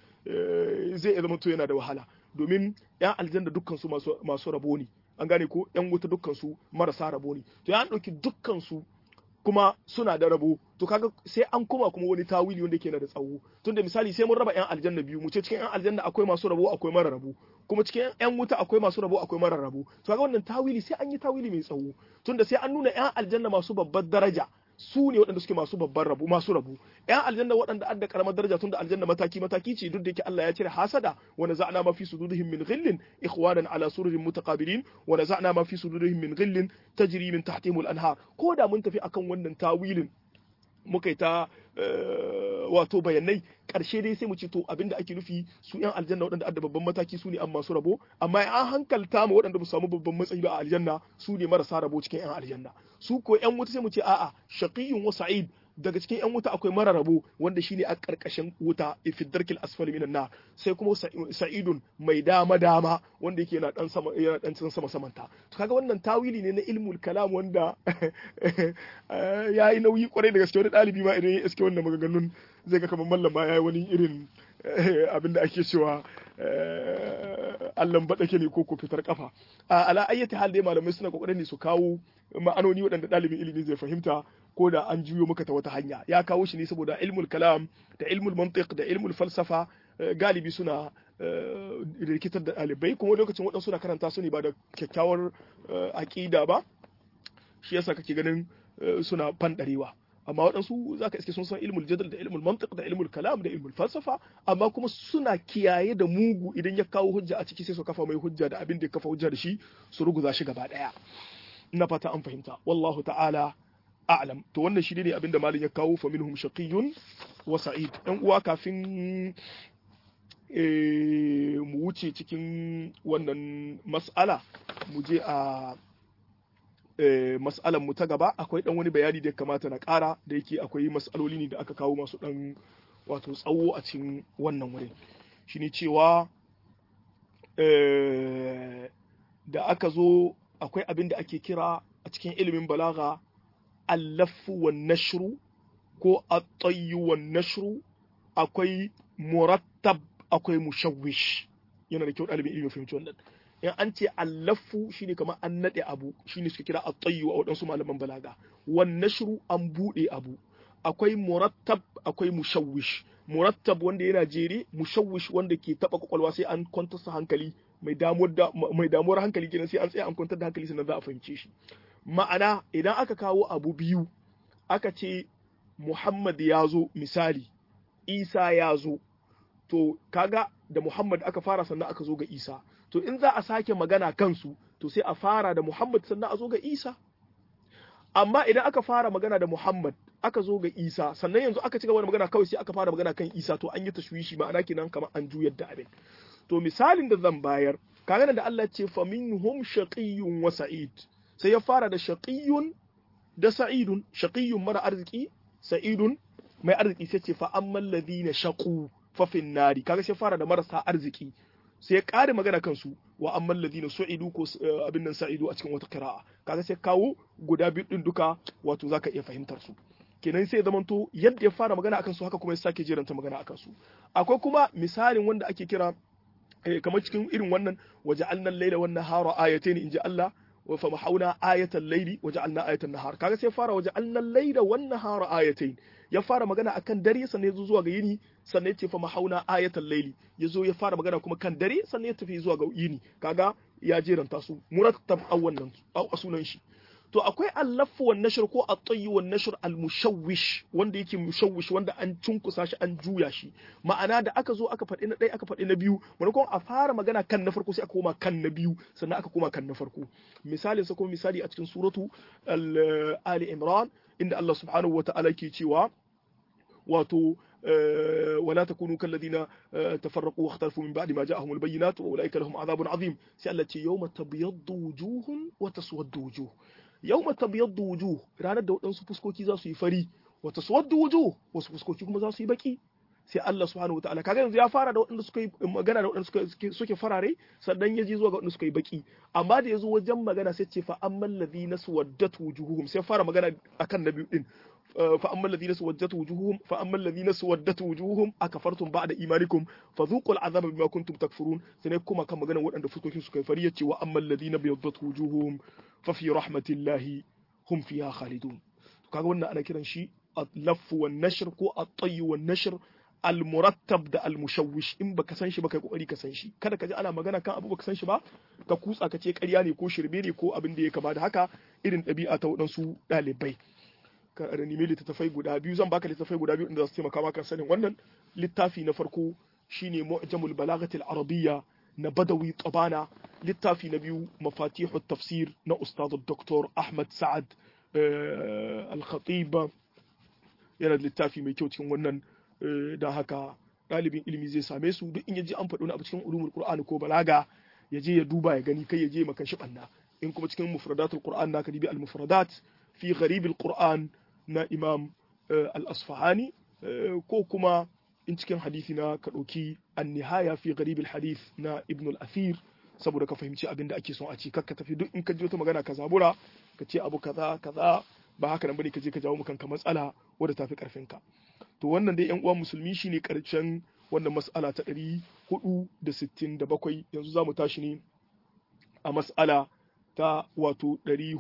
Speaker 1: zai zama to yana da wahala domin yan aljanna dukkan su masu masu rabo ne an gane ko yan wuta dukkan su marasa rabo ne to ya dauki dukkan su kuma suna da rabo to kaga sai an koma kuma wani tawili wanda yake na da tsawo tunda misali sai mun raba yan aljanna biyu mu ce cikin yan aljanna akwai masu rabo akwai mara rabo kuma cikin yan wuta akwai masu rabo akwai marar rabo to kaga wannan tawili sai an yi tawili mai tsawo tunda sai an nuna yan aljanna masu babbar daraja su ne waɗanda suke masu babban rabu masu rabu yan aljanna waɗanda adda karamar daraja tunda aljanna mataki mataki ce duk da yake Allah ya cire hasada wa naza'na ma fi sudurihim min ghillin ikhwanan ala sururin mutaqabilin wa naza'na ma fi sudurihim min ghillin tajri min tahtihim al-anhar ko da mun tafi akan wannan tawilin muka yi ta wato bayanai ƙarshe dai sai mu ce to abinda ake nufi su yan aljanna waɗanda adda babban mataki su ne an masu rabo amma an hankalta ma waɗanda ba su samu babban matsayi ba a aljanna su ne marasa rabo cikin yan aljanna su ko yan wuta sai mu ce a'a shaqiyyun wa sa'id daga cikin yan wuta akwai mara rabo wanda shine a karkashin wuta fi darkil asfali minan nar sai kuma sa'idun mai dama dama wanda yake yana dan sama yana dan sama samanta to kaga wannan tawili ne na ilmul kalam wanda yayi nauyi kwarai da gaske wani dalibi ma idan ya iske wannan maganganun zai ga kamar mallam ma yayi wani irin abinda ake cewa allan baɗake ne ko ko fitar kafa a ala ayyati hal dai malamai suna kokarin ne su kawo ma'anoni waɗanda ɗalibin ilimi zai fahimta ko da an juyo maka ta wata hanya ya kawo shi ne saboda ilmul kalam da ilmul mantiq da ilmul falsafa galibi suna rikitar da ɗalibai kuma lokacin waɗansu na karanta su ne ba da kyakkyawar aƙida ba shi yasa kake ganin suna fanɗarewa amma waɗansu za ka iske sun san ilmul jadal da ilmul mantiq da ilmul kalam da ilmul falsafa amma kuma suna kiyaye da mugu idan ya kawo hujja a ciki sai su kafa mai hujja da abin da ya kafa hujja da shi su ruguza shi gaba ɗaya ina fata an fahimta wallahu ta'ala a'lam to wannan shi ne abinda malin ya kawo fa minhum shaqiyyun wa sa'id dan uwa kafin mu wuce cikin wannan mas'ala mu je a mas'alan mu ta gaba akwai dan wani bayani da ya kamata na ƙara da yake akwai mas'aloli ne da aka kawo masu dan wato tsawo a cikin wannan wurin shine cewa da aka zo akwai abin da ake kira a cikin ilimin balaga allafu wan nashru ko at-tayyu wan nashru akwai murattab akwai mushawwish yana da kyau ɗalibin ilimin fahimci wannan in an ce allafu shine kamar an nade abu shine suka kira at-tayyu a wadansu malaman balaga wan nashru an bude abu akwai murattab akwai mushawwish murattab wanda yana jere mushawwish wanda ke taba kwakwalwa sai an kwantar hankali mai damuwar mai damuwar hankali kenan sai an tsaya an kwantar da hankali sannan za a fahimce shi ma'ana idan aka kawo abu biyu aka ce Muhammad ya zo misali Isa ya zo to kaga da Muhammad aka fara sannan aka zo ga Isa to in za a sake magana kansu to sai a fara da Muhammad sannan a zo ga Isa amma idan aka fara magana da Muhammad aka zo ga Isa sannan yanzu aka ci gaba da magana kawai sai aka fara magana kan Isa to an yi tashwishi ma'ana kenan kamar an juyar da abin to misalin da zan bayar kaga da Allah ce fa minhum shaqiyyun wa sa'id sai ya fara da shaqiyyun da sa'idun shaqiyyun mara arziki sa'idun mai arziki sai ce fa ammal ladina shaqu fa fin nari kaga sai fara da marasa arziki sai ya kare magana kansu wa ammal ladina su'idu ko abin nan sa'idu a cikin wata qira'a kaga sai kawo guda biyu din duka wato zaka iya fahimtar su kenan sai ya zamanto yadda ya fara magana akan su haka kuma ya sake jeranta magana akan su akwai kuma misalin wanda ake kira kamar cikin irin wannan waje annan laila wannan hara ayatain inji Allah wa fa mahauna ayatan laili waje anna ayatan nahar kaga sai fara waje annan laila wannan hara ayatain ya fara magana akan dare sannan ya zo zuwa ga yini sannan ya ce fa mahauna ayatan laili ya zo ya fara magana kuma kan dare sannan ya tafi zuwa ga yini kaga ya jeranta su murattab a wannan a sunan shi to akwai allafu wan nashr ko at-tayyi wan nashr al-mushawwish wanda yake mushawwish wanda an cunkusa shi an juya shi ma'ana da aka zo aka faɗi na ɗaya aka faɗi na biyu maimakon a fara magana kan na farko sai aka koma kan na biyu sannan aka koma kan na farko misalin sa kuma misali a cikin suratu ali imran inda Allah subhanahu wata'ala ke cewa wato ولا تكونوا كالذين تفرقوا واختلفوا من بعد ما جاءهم البينات واولئك لهم عذاب عظيم سألت يوم تبيض وجوه وتسود وجوه yawma tabyaddu wujuh ranar da waɗansu fuskoki za su yi fari wa taswaddu wujuh wasu fuskoki kuma za su yi baki sai Allah subhanahu wataala kaga yanzu ya fara da waɗanda suka yi magana da waɗanda suka suke farare sannan ya je zuwa ga waɗanda suka yi baki amma da yazo wajen magana sai ce fa ammal ladina suwaddat wujuhuhum sai fara magana akan na biyu din fa ammal ladina suwaddat wujuhuhum fa ammal ladina suwaddat wujuhuhum akafartum ba'da imanikum fadhuqul azaba bima kuntum takfurun sai kuma kan magana waɗanda fuskokin suka yi fari yace wa ammal ladina biyaddat wujuhuhum fa fi rahmatillahi hum fiha khalidun kaga wannan ana kiran shi اللف والنشر كو الطي والنشر al-murattab da al-mushawwish in baka san shi ba kai kokari ka san shi kada ka ji ana magana kan abu baka san shi ba ka kutsa ka ce ƙarya ne ko shirme ne ko abin da ya kama da haka irin ɗabi'a ta waɗansu ɗalibai ka da nemi littattafai guda biyu zan baka littattafai guda biyu inda za su taimaka maka sanin wannan littafi na farko shine mu'jamul balagatil arabiyya na badawi tabana littafi na biyu mafatihu tafsir na ustad dr ahmad sa'ad al-khatib yana da littafi mai kyau cikin wannan da haka ɗalibin ilimi zai same su duk in yaji an faɗi wani abu cikin ulumul qur'ani ko balaga ya je ya duba ya gani kai ya je makan shi banna in kuma cikin mufradatul qur'an naka dibi al mufradat fi gharib al qur'an na imam al asfahani ko kuma in cikin hadisi na ka ɗauki an nihaya fi gharib al hadith na ibn al athir saboda ka fahimci abin da ake son a ci kakka tafi duk in ka ji wata magana ka zabura ka ce abu kaza kaza ba haka nan bane ka je ka jawo kanka matsala wadda tafi karfin ka to wannan dai yan uwan musulmi shine karshen wannan mas'ala ta 467 yanzu za mu tashi ne a mas'ala ta wato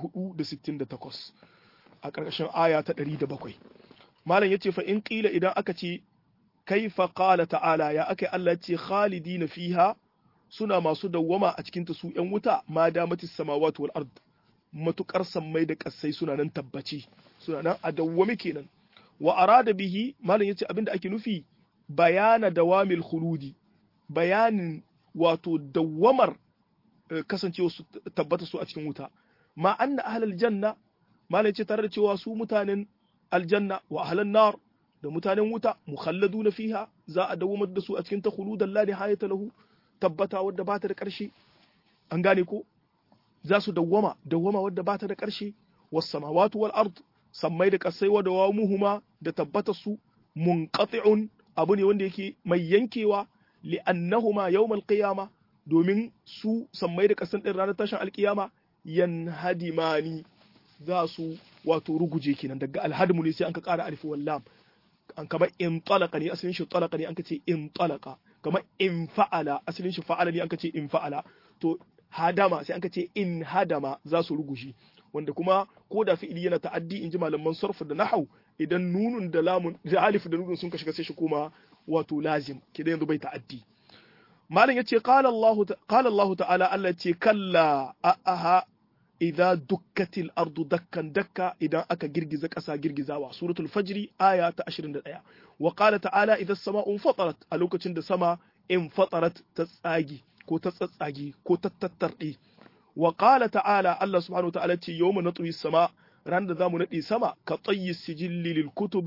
Speaker 1: 468 a ƙarƙashin aya ta 107 malam yace fa in qila idan aka ce kaifa qala ta'ala ya akai Allah ce khalidina fiha suna masu dawwama a cikin ta su yan wuta ma damatis samawati wal ard matukar sammai da ƙasai suna nan tabbaci suna nan a dawwame kenan wa arada bihi malam yace abinda ake nufi bayana dawamil khuludi bayanin wato dawwamar kasancewa su tabbata su a cikin wuta ma anna ahlal janna malam yace tare da cewa su mutanen aljanna wa ahlan nar da mutanen wuta mukhalladuna fiha za a dawwamar da su a cikin ta khuludan la nihayata lahu tabbata wadda ba ta da ƙarshe an gane ko za su dawwama dawwama wadda ba ta da ƙarshe was samawati wal ard sammai da kasai wa dawamuhuma da tabbatar su munqati'un abu ne wanda yake mai yankewa li'annahuma yawmal qiyama domin su sammai da kasan din ranar tashin alkiyama yanhadimani za su wato ruguje kenan daga alhadmu ne sai an ka ƙara alif wallam an kamar in talaka ne asalin shi talaka ne an ka ce in talaka kamar in fa'ala asalin shi fa'ala ne an ka ce in fa'ala to hadama sai an ka ce in hadama za su ruguje wanda kuma ko da fi'ili yana ta'addi in ji malaman sarf da nahau idan nunun da lamun da alif da nunun sun ka shiga sai shi koma wato lazim kidan yanzu bai ta'addi malam yace qala Allah qala Allah ta'ala Allah yace kalla aha idza dukkatil ardu dakkan dakka idan aka girgiza ƙasa girgizawa suratul fajri aya ta 21 wa qala ta'ala idza as-sama'u fatarat a lokacin da sama in fatarat ta tsagi ko ta tsatsage ko ta tattarde wa qala ta'ala Allah subhanahu wa ta'ala ce yawma natwi sama ran da zamu nadi sama ka tayyi sijilli lil kutub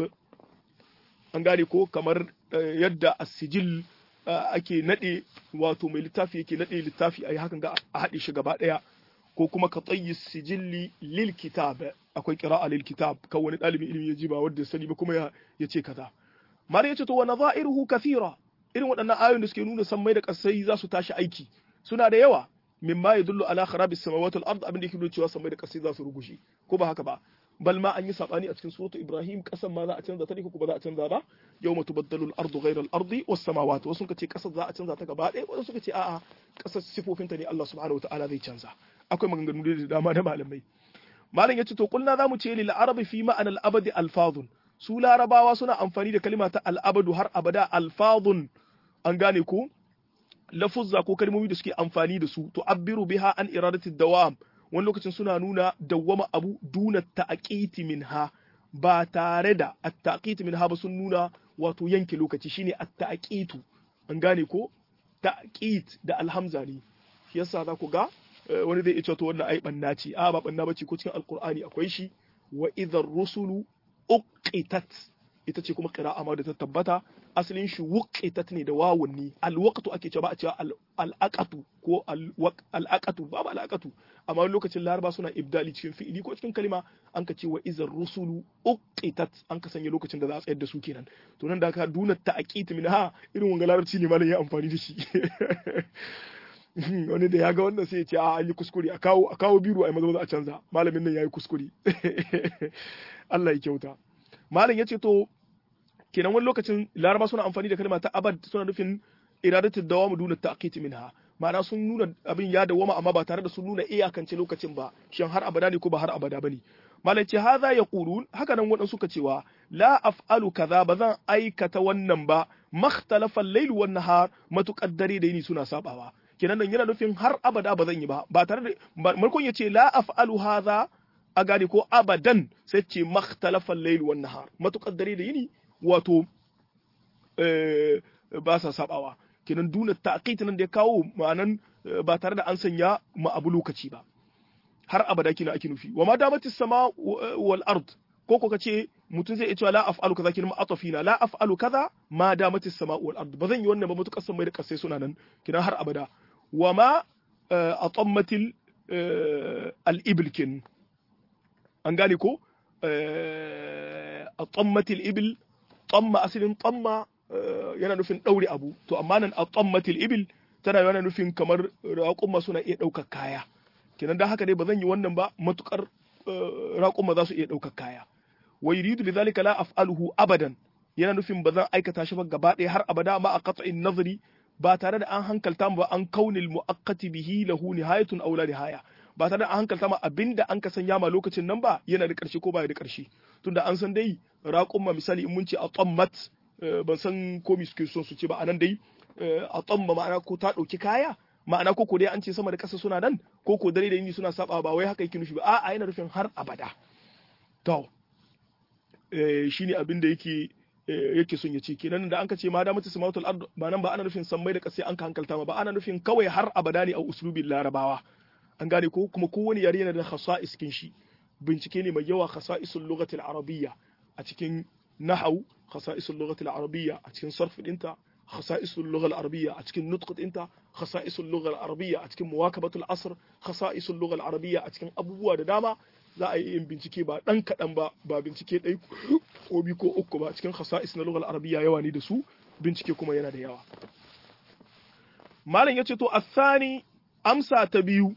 Speaker 1: an gane ko kamar yadda as-sijil ake nade wato mai littafi yake nade littafi ayi hakan ga a haɗe shi gaba ɗaya ko kuma ka tsayi sijilli lil kitab akwai qira'a lil kitab kan wani dalibin ilimi ya ji ba wanda sani ba kuma ya ce kaza mare yace to wa nadha'iruhu kathira irin waɗannan ayoyin da suke nuna sammai da kasai za su tashi aiki suna da yawa mimma yadullu ala kharabis samawati wal ard abin da yake nuna cewa sammai da kasai za su rugushe ko ba haka ba bal ma an yi sabani a cikin suratu ibrahim kasan ma za a canza ta ne ko ba za a canza ba yawma tubaddalu al-ardu ghayra al-ardi was samawati wasu suka ce kasar za a canza ta gaba ɗaya wasu suka ce a'a kasar sifofinta ne Allah subhanahu wataala zai canza akwai maganganu da dama da malamai malam yace to kulna zamu ce lil arabi fi ma'ana al-abadi alfazun su larabawa suna amfani da kalima ta al-abadu har abada alfazun an gane ko lafuzza ko kalmomi da suke amfani da su to abbiru biha an iradati dawam wani lokacin suna nuna dawwama abu duna ta'aqiti minha ba tare da at-ta'qiti minha ba sun nuna wato yanke lokaci shine at-ta'qitu an gane ko ta'qit da alhamza ne shi yasa za ku ga wani zai ce to wannan ai banna ce a ba banna bace ko cikin alqur'ani akwai shi wa idhar rusulu uqitat ita ce kuma qira'a ma da ta tabbata asalin shi wuqitat ne da wawun ne alwaqtu ake cewa ba a cewa al'aqatu ko al'aqatu babu al'aqatu amma lokacin laraba suna ibdali cikin fi'ili ko cikin kalima an ka ce wa izar rusulu uqitat an ka sanya lokacin da za a tsayar da su kenan to nan da ka duna ta'aqit min ha irin wanga larabci ne malam ya amfani da shi wani da ya ga wannan sai ya ce a an yi kuskure a kawo a kawo biro a maza maza a canza malamin nan yayi kuskure Allah ya kyauta malam yace to kenan wani lokacin laraba suna amfani da kalma ta abad suna nufin iradatu dawamu duna ta'qiti minha ma'ana sun nuna abin ya dawama amma ba tare da sun nuna iyakance lokacin ba shin har abada ne ko ba har abada bane malaci hadha yaqulun haka nan wadan suka cewa la af'alu kaza ba zan aikata wannan ba makhtalafa al-layl wan nahar matuqaddari da yini suna sabawa kenan nan yana nufin har abada ba zan yi ba ba tare da markon yace la af'alu hadha a gane ko abadan sai ce makhtalafa al-layl wan nahar matuqaddari da yini wato ba sa sabawa kenan duna ta'qit nan da ya kawo ma'anan ba tare da an sanya ma abu lokaci ba har abada kina ake nufi wa ma damatis sama wal ard ko ko kace mutum zai iya cewa la af'alu kaza kina atafina la af'alu kaza ma damatis sama wal ard ba zan yi wannan ba mutukar san mai da kasai suna nan kina har abada wa ma atammatil al ibl kin an gane ko atammatil ibl tamma asalin tamma yana nufin daure abu to amma nan atammatil ibl tana yana nufin kamar raƙumma suna iya ɗaukar kaya kenan dan haka dai ba zan yi wannan ba matukar raƙumma za su iya ɗaukar kaya wa yuridu lidhalika la af'aluhu abadan yana nufin ba zan aikata shi ba gaba ɗaya har abada ma a qat'in nazari ba tare da an hankalta ba an kaunil muaqqati bihi lahu nihayatun aw la nihaya ba tare da an hankalta ma abinda an ka sanya ma lokacin nan ba yana da ƙarshe ko ba da ƙarshe tunda an san dai raƙumma misali in mun ce a tsammat ban san ko mi suke son su ce ba anan dai a tsamma ma'ana ko ta ɗauki kaya ma'ana ko ko dai an ce sama da ƙasa suna nan ko ko dare da yini suna saba ba wai haka yake nufi ba a'a yana nufin har abada to shine abin da yake yake son ya ce kenan da an ka ce ma da mutu samatul ard ba nan ba ana nufin sammai da ƙasa an ka hankalta ma ba ana nufin kawai har abada ne a uslubin larabawa an gane ko kuma kowane yare yana da khasa'is kin shi bincike ne mai yawa khasa'isul lughatil arabiyya a cikin nahau khasa'isul lughatil arabiyya a cikin sarf dinta خصائص اللغة العربية أتكن نطق أنت خصائص اللغة العربية أتكن مواكبة العصر خصائص اللغة العربية أتكن أبوه da dama za a yi yin bincike ba ɗan kaɗan ba ba bincike ɗai ko biyu ko uku ba cikin khasa'is na lughal arabiyya yawa ne da su bincike kuma yana da yawa malam yace to asani amsa ta biyu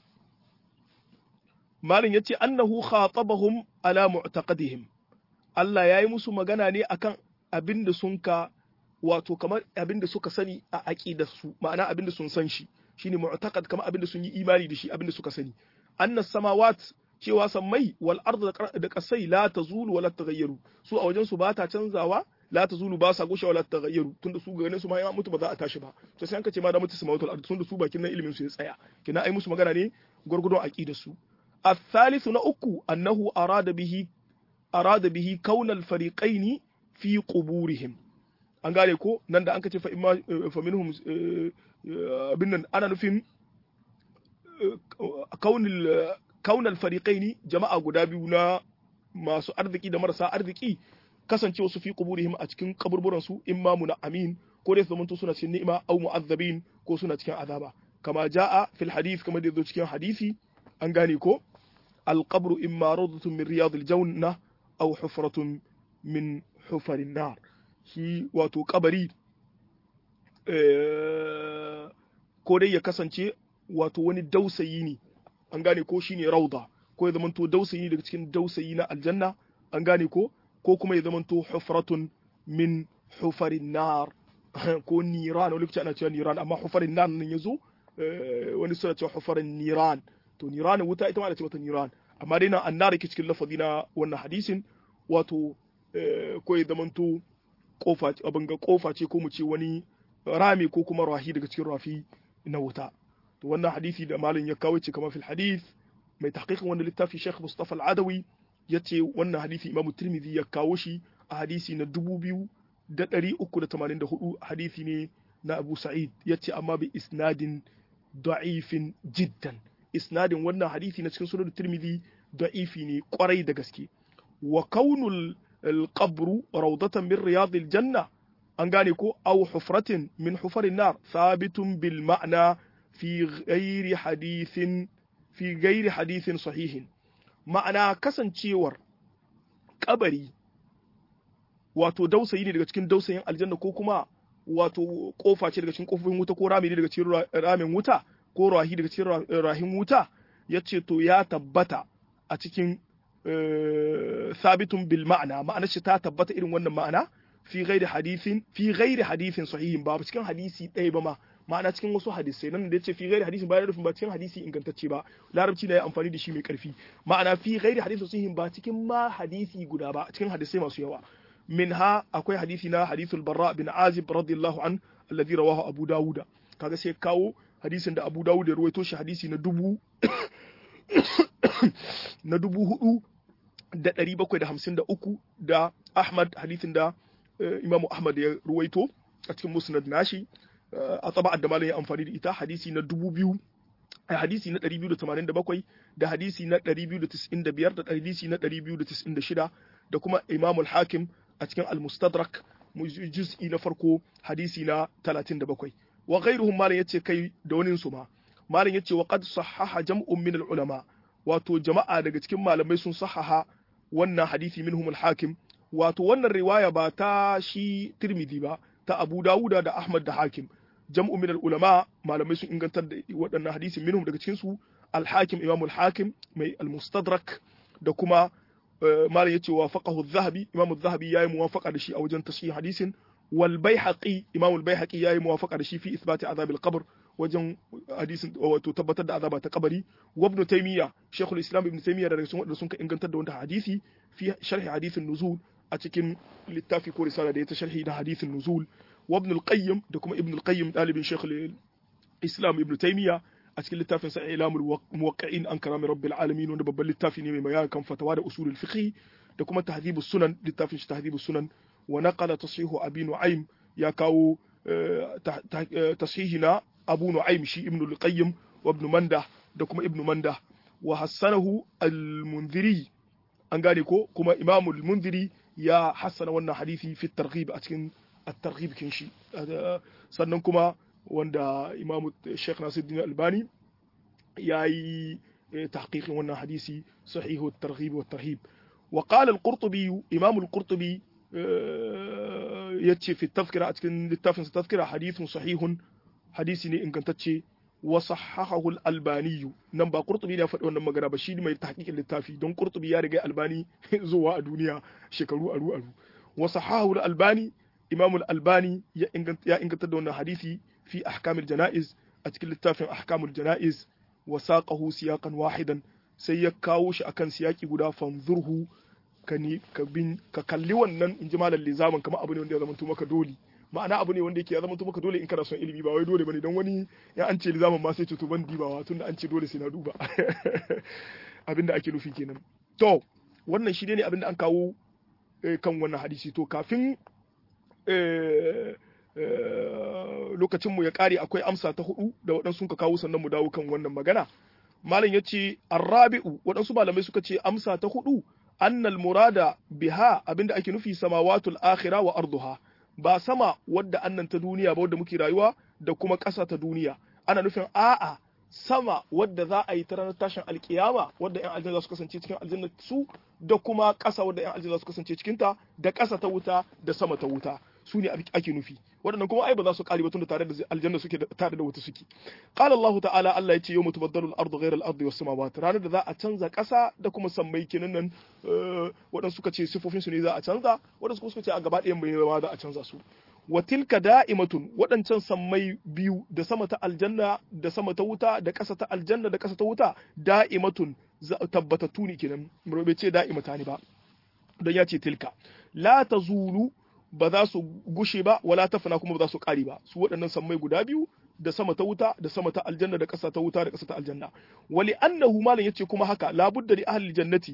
Speaker 1: malam yace annahu khatabahum ala mu'taqadihim Allah yayi musu magana ne akan abin da sun ka wato kamar abin da suka sani a aqidar su ma'ana abin da sun san shi shine mu'taqad kamar abin da sun yi imani da shi abin da suka sani annas samawat cewa sammai wal ardu da kasai la tazulu wala taghayyaru su a wajen su ba ta canzawa la tazulu ba sa gushe wala taghayyaru tunda su ganin su ma ya mutu ba za a tashi ba to sai an ka ce ma da mutu samawatul ardu tunda su bakin nan ilimin su ya tsaya kina ai musu magana ne gurgurdon aqidar su الثالث نأكو أنه أراد به أراد به كون الفريقين في قبورهم an gane ko nan da an ka ce fa minhum abin nan ana nufin kaunal fariqaini jama'a guda biyu na masu arziki da marasa arziki kasance wasu fi quburihim a cikin kaburburan su imma muna amin ko dai zamanto suna cikin ni'ima aw mu'azzabin ko suna cikin azaba kama jaa fil hadith kama da zo cikin hadisi an gane ko القبر إما روضة من رياض الجنة أو حفرة من حفر النار shi wato kabari ko dai ya kasance wato wani dausayi ne an gane ko shine rauda ko ya zamanto dausayi daga cikin dausayi na aljanna an gane ko ko kuma ya zamanto hufratun min hufarin nar ko niran wani lokaci ana cewa niran amma hufarin nar nan yazo wani suna cewa hufarin niran to niran wuta ita ma da ce mata niran amma dai nan annar yake cikin lafazi na wannan hadisin wato ko ya zamanto kofa abin ga kofa ce ko mu ce wani rami ko kuma rahi daga cikin rafi na wuta to wannan hadisi da malin ya kawo ce kamar fil hadith mai tahqiqin wannan littafi Sheikh Mustafa Al-Adawi yace wannan hadisi Imam Tirmidhi ya kawo shi a hadisi na 2384 hadisi ne na Abu Sa'id yace amma bi isnadin da'ifin jiddan isnadin wannan hadisi na cikin sunan Tirmidhi da'ifi ne kwarai da gaske wa kaunul القبر روضة من رياض الجنة أنغانيكو أو حفرة من حفر النار ثابت بالمعنى في غير حديث في غير حديث صحيح معنى كسن تشيور قبري wato dausayi ne daga cikin dausayin aljanna ko kuma wato kofa ce daga cikin kofofin wuta ko rami ne daga cikin ramin wuta ko rahi daga cikin rahin wuta yace to ya tabbata a cikin sabitun bil ma'ana ma'ana shi ta tabbata irin wannan ma'ana fi ghairi hadithin fi ghairi hadithin sahihin ba cikin hadisi ɗaya ba ma ma'ana cikin wasu hadisai nan da yace fi ghairi hadisin ba rufin ba cikin hadisi ingantacce ba larabci da ya amfani da shi mai karfi ma'ana fi ghairi hadisin sun ba cikin ma hadisi guda ba cikin hadisai masu yawa minha akwai hadisi na hadithul barra bin azib radiyallahu an alladhi rawahu abu dawuda kaga sai kawo hadisin da abu dawud ya ruwaito shi hadisi na dubu na dubu hudu da ɗari bakwai da hamsin da uku da ahmad hadisin da imamu ahmad ya ruwaito a cikin musnad nashi a tsaba da malam ya amfani da ita hadisi na dubu biyu a hadisi na 287 da hadisi na 295 da hadisi na 296 da kuma imamul hakim a cikin al-mustadrak juz'i na farko hadisi na 37 wa ghairuhum malam yace kai da wani su ma malam yace wa qad sahaha jam'un min al-ulama wato jama'a daga cikin malamai sun sahaha wannan hadisi minhum al-hakim wato wannan riwaya ba ta shi Tirmidhi ba ta Abu Dawuda da Ahmad da Hakim jam'u min ulama malamai sun ingantar da waɗannan hadisin minhum daga cikin su al-Hakim Imam al-Hakim mai al-Mustadrak da kuma malam yace wafaqahu az-Zahabi Imam az-Zahabi yayi muwafaqa da shi a wajen tashih hadisin wal Baihaqi Imam al-Baihaqi yayi muwafaqa da shi fi isbati azab al-qabr wajen hadisin wato tabbatar da azaba ta kabari wa ibn Taymiyyah Sheikhul Islam Ibn Taymiyyah daga cikin waɗanda sun ka ingantar da wannan hadisi fi sharhi hadisin nuzul a cikin littafi ko risala da ya ta sharhi da hadisin nuzul wa ibn al-qayyim da kuma ibn al-qayyim dalibin shaykh al-islam ibn taymiya a cikin littafin sa ilamul muwaqqi'in an karami rabbil alamin wanda babban littafi ne mai bayani kan fatawa da usulul fiqh da kuma tahdhibus sunan littafin shi tahdhibus sunan wa naqala tashihu abi nu'aym ya kawo tashihina abu nu'aym shi ibn al-qayyim wa ibn mandah da kuma ibn mandah wa hassanahu al-munziri an gane ko kuma imamul munziri ya hassana wannan hadisi fi targhib a cikin at-targhib kin shi sannan kuma wanda imam Sheikh Nasiruddin Albani yayi tahqiqin wannan hadisi sahihu at-targhib wa tarhib wa qala al-Qurtubi imam al-Qurtubi yace fi tafkira a cikin littafin sa tafkira hadithun sahihun hadisi ne ingantacce wa sahahahu al-albani nan ba qurtubi ne ya faɗi wannan magana ba shi mai tahqiqin littafi don qurtubi ya riga albani zuwa a duniya shekaru aru aru wa sahahahu al-albani imam al-albani ya inganta ya inganta da wannan hadisi fi ahkamil janaiz a cikin littafin ahkamul janaiz wa saqahu siyaqan wahidan sai ya kawo shi akan siyaki guda fanzurhu ka ni ka bin ka kalli wannan inji malam lizamin kamar abu ne wanda ya zama maka dole ma'ana abu ne wanda yake ya zama maka dole in kana son ilimi ba wai dole bane don wani ya an ce lizamin ma sai ce to ban dibawa tunda an ce dole sai na duba abinda ake nufi kenan to wannan shi ne abinda an kawo kan wannan hadisi to kafin lokacin mu ya kare akwai amsa ta hudu da waɗansu ka kawo sannan mu dawo kan wannan magana malam ya ce arrabi'u waɗansu malamai suka ce amsa ta hudu annal murada biha abinda ake nufi samawatul akhira wa arduha ba sama wadda annan ta duniya ba wadda muke rayuwa da kuma ƙasa ta duniya ana nufin a'a sama wadda za a yi ta ranar tashin alkiyama wadda yan aljanna za su kasance cikin aljanna su da kuma ƙasa wadda yan aljanna za su kasance cikin ta da ƙasa ta wuta da sama ta wuta su ne ake nufi waɗannan kuma ai ba za su ƙari ba tunda tare da aljanna suke tare da wuta suke qala Allah ta'ala Allah ya ce yawma tubaddalu al-ardu ghayra al-ardi was samawati ranar da za a canza ƙasa da kuma sammai kenan nan waɗansu suka ce sifofin su ne za a canza waɗansu kuma suka ce a gaba ɗayan bai ma za a canza su wa tilka da'imatun waɗancan sammai biyu da sama ta aljanna da sama ta wuta da ƙasa ta aljanna da ƙasa ta wuta da'imatun tabbatattu ne kenan bai ce da'imata ne ba don ya ce tilka la tazulu ba za su gushe ba wala tafana kuma ba za su ƙari ba su waɗannan sammai guda biyu da sama ta wuta da sama ta aljanna da ƙasa ta wuta da ƙasa ta aljanna wali annahu malam yace kuma haka labudda li ahli jannati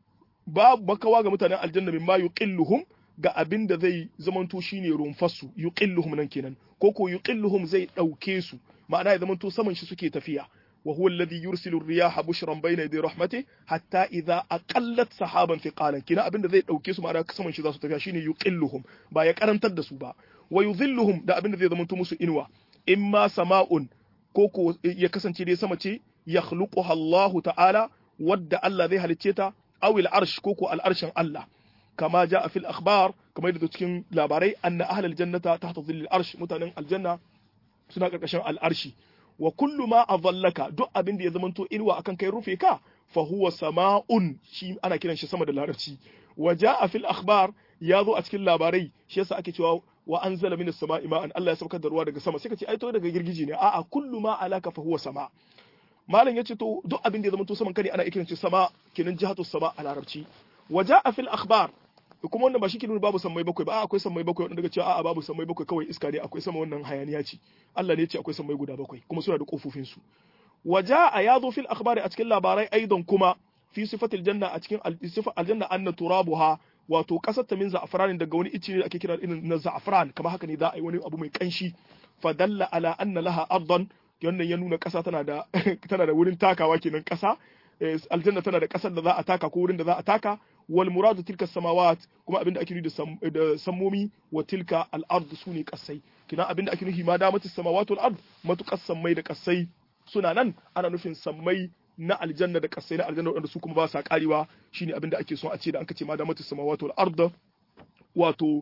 Speaker 1: ba makawa ga mutanen aljanna mimma yuqilluhum ga abin da zai zamanto shine rumfasu yuqilluhum nan kenan ko ko yuqilluhum zai dauke su ma'ana ya zamanto saman shi suke tafiya wa huwa alladhi yursilu ar-riyaha bushran bayna yaday rahmati hatta idha aqallat sahaban thiqalan kina abin da zai dauke su ma'ana saman shi za su tafiya shine yuqilluhum ba ya karantar da su ba wa yudhilluhum da abin da zai zamanto musu inuwa imma sama'un ko ko ya kasance dai sama ce yakhluquha Allah ta'ala wadda Allah zai halicce ta aw al-arsh ko ko al-arshin Allah كما جاء في الأخبار كما يدو cikin labarai أن أهل الجنة تحت ظل الأرش متانن الجنة suna karkashin al'arshi wa kullu ma adallaka duk abin da ya zamanto inuwa akan kai rufe ka fa huwa sama'un shi ana kiran shi sama da larabci wa jaa fil akhbar ya zo a cikin labarai shi yasa ake cewa wa anzala minas sama'i ma'an Allah ya saukar da ruwa daga sama sai ka ce ai to daga girgije ne a'a kullu ma alaka fa huwa sama malam yace to duk abin da ya zama to saman kare ana ikirin sama kenan jihatu sama a larabci waja'a fil akhbar kuma wannan ba shi ke nuna babu sammai bakwai ba a akwai sammai bakwai wanda daga cewa a'a babu sammai bakwai kawai iska ne akwai sama wannan hayaniya ce Allah ne ya ce akwai sammai guda bakwai kuma suna da kofofin su waja'a ya zo fil akhbari a cikin labarai aidan kuma fi sifatil janna a cikin sifar aljanna anna turabuha wato kasar ta min za'afran daga wani ice ne da ake kira irin na za'afran kamar haka ne za a yi wani abu mai kanshi fadalla ala anna laha ardan wannan ya nuna kasa tana da tana da wurin takawa kenan kasa aljanna tana da kasar da za a taka ko wurin da za a taka wal muradu tilka samawat kuma abinda ake nufi da sammomi wa tilka al ard sune kasai kina abinda ake nufi ma da mata samawat wal ard matukas sammai da kasai suna nan ana nufin sammai na aljanna da kasai na aljanna wanda su kuma ba sa karewa shine abinda ake so a ce da an kace ma da mata samawat wal ard wato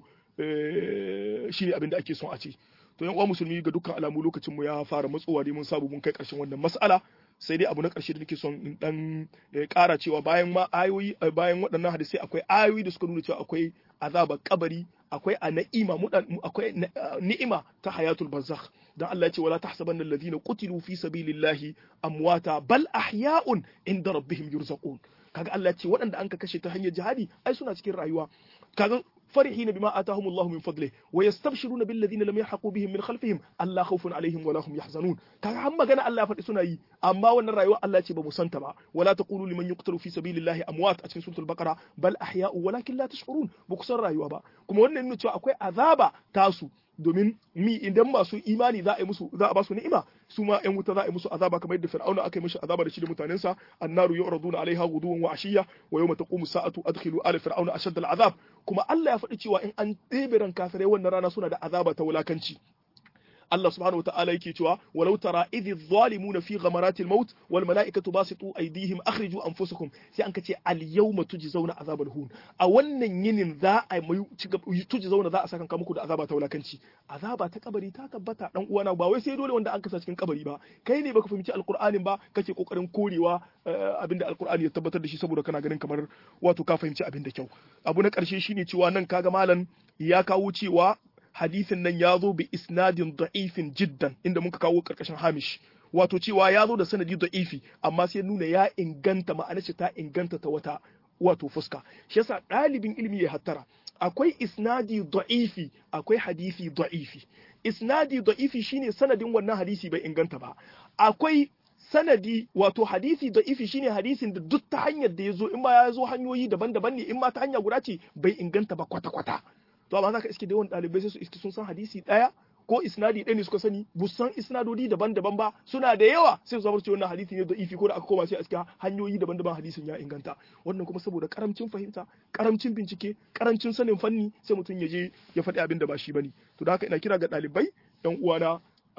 Speaker 1: shine abinda ake so a ce to yan uwa musulmi ga dukkan alamu lokacin mu ya fara matsowa dai mun sabu mun kai karshen wannan mas'ala sai dai abu na ƙarshe da nake son in dan ƙara cewa bayan ma ayoyi bayan waɗannan hadisai akwai ayoyi da suka nuna cewa akwai azabar kabari akwai a na'ima akwai ni'ima ta hayatul barzakh dan Allah ya ce wala tahsabanna alladhina qutilu fi sabilillahi amwata bal ahya'un inda rabbihim yurzaqun kaga Allah ya ce waɗanda an ka kashe ta hanyar jihadi ai suna cikin rayuwa kaga فرحين بما آتاهم الله من فضله ويستبشرون بالذين لم يلحقوا بهم من خلفهم ألا خوف عليهم ولا هم يحزنون kaga har magana Allah ya faɗi suna yi amma wannan rayuwa Allah ya ce ba mu santa ba wala taqulu liman yuqtalu fi sabilillahi amwat a cikin suratul baqara bal ahya'u walakin la tash'urun ba ku san rayuwa ba kuma wannan nuna cewa akwai azaba tasu domin mi idan masu imani za a yi musu za a ba su ni'ima su ma yan wuta za a yi musu azaba kamar yadda fir'auna aka yi mishi azaba da shi da mutanensa annaru yu'raduna alaiha ghuduwan wa ashiya wa yawma taqumu sa'atu adkhilu ala fir'auna ashadda al'azab kuma Allah ya faɗi cewa in an ɗebe ran kafirai wannan rana suna da azaba ta wulakanci Allah subhanahu wataala yake cewa walau tara idh zalimuna fi ghamaratil maut wal malaikatu basitu aydihim akhriju anfusakum sai an kace al yawma tujzauna azabal hun a wannan yinin za a mai tujzauna za a saka muku da azaba ta wulakanci azaba ta kabari ta tabbata dan uwana ba wai sai dole wanda an kasa cikin kabari ba kai ne baka fahimci alqur'anin ba kake kokarin korewa abinda alqur'ani ya tabbatar da shi saboda kana ganin kamar wato ka fahimci abin da kyau abu na karshe shine cewa nan kaga malam ya kawo cewa hadisin nan ya zo bi isnadin da'ifin jiddan inda muka kawo karkashin hamish wato cewa ya zo da sanadi da'ifi amma sai nuna ya inganta ma'ana ce ta inganta ta wata wato fuska shi yasa ɗalibin ilimi ya hattara akwai isnadi da'ifi akwai hadisi da'ifi isnadi da'ifi shine sanadin wannan hadisi bai inganta ba akwai sanadi wato hadisi da'ifi shine hadisin da duk ta hanyar da ya zo in ma ya zo hanyoyi daban-daban ne in ma ta hanya guda ce bai inganta ba kwata-kwata to amma zaka iske da yawan ɗalibai sai su iske sun san hadisi ɗaya ko isnadi ɗaya ne suka sani bu san isnadodi daban-daban ba suna da yawa sai su zama cewa wannan hadisi ne da ifi ko da aka koma sai a cikin hanyoyi daban-daban hadisin ya inganta wannan kuma saboda karamcin fahimta karamcin bincike karancin sanin fanni sai mutum ya je ya faɗi abin da ba shi bane to da haka ina kira ga ɗalibai yan uwana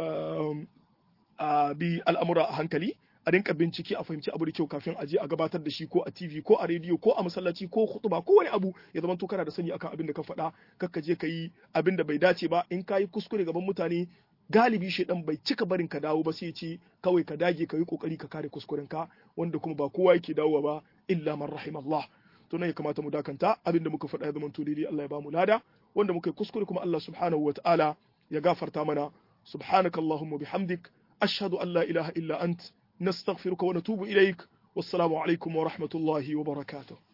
Speaker 1: a bi al'amura a hankali a rinka bincike a fahimci abu da kyau kafin a je a gabatar da shi ko a TV ko a rediyo ko a masallaci ko khutuba ko wani abu ya zama to kana da sani akan abin da ka faɗa kakka je ka yi abin da bai dace ba in ka yi kuskure gaban mutane galibi shedan bai cika barin ka dawo ba sai ce kawai ka dage ka yi kokari ka kare kuskuren ka wanda kuma ba kowa yake dawowa ba illa man rahimallah to nan ya kamata mu dakanta abin da muka faɗa ya zama to daidai Allah ya ba mu lada wanda muka yi kuskure kuma Allah subhanahu wataala ya gafarta mana subhanakallahumma bihamdik ashhadu an la ilaha illa ant نستغفرك ونتوب إليك والسلام عليكم ورحمة الله وبركاته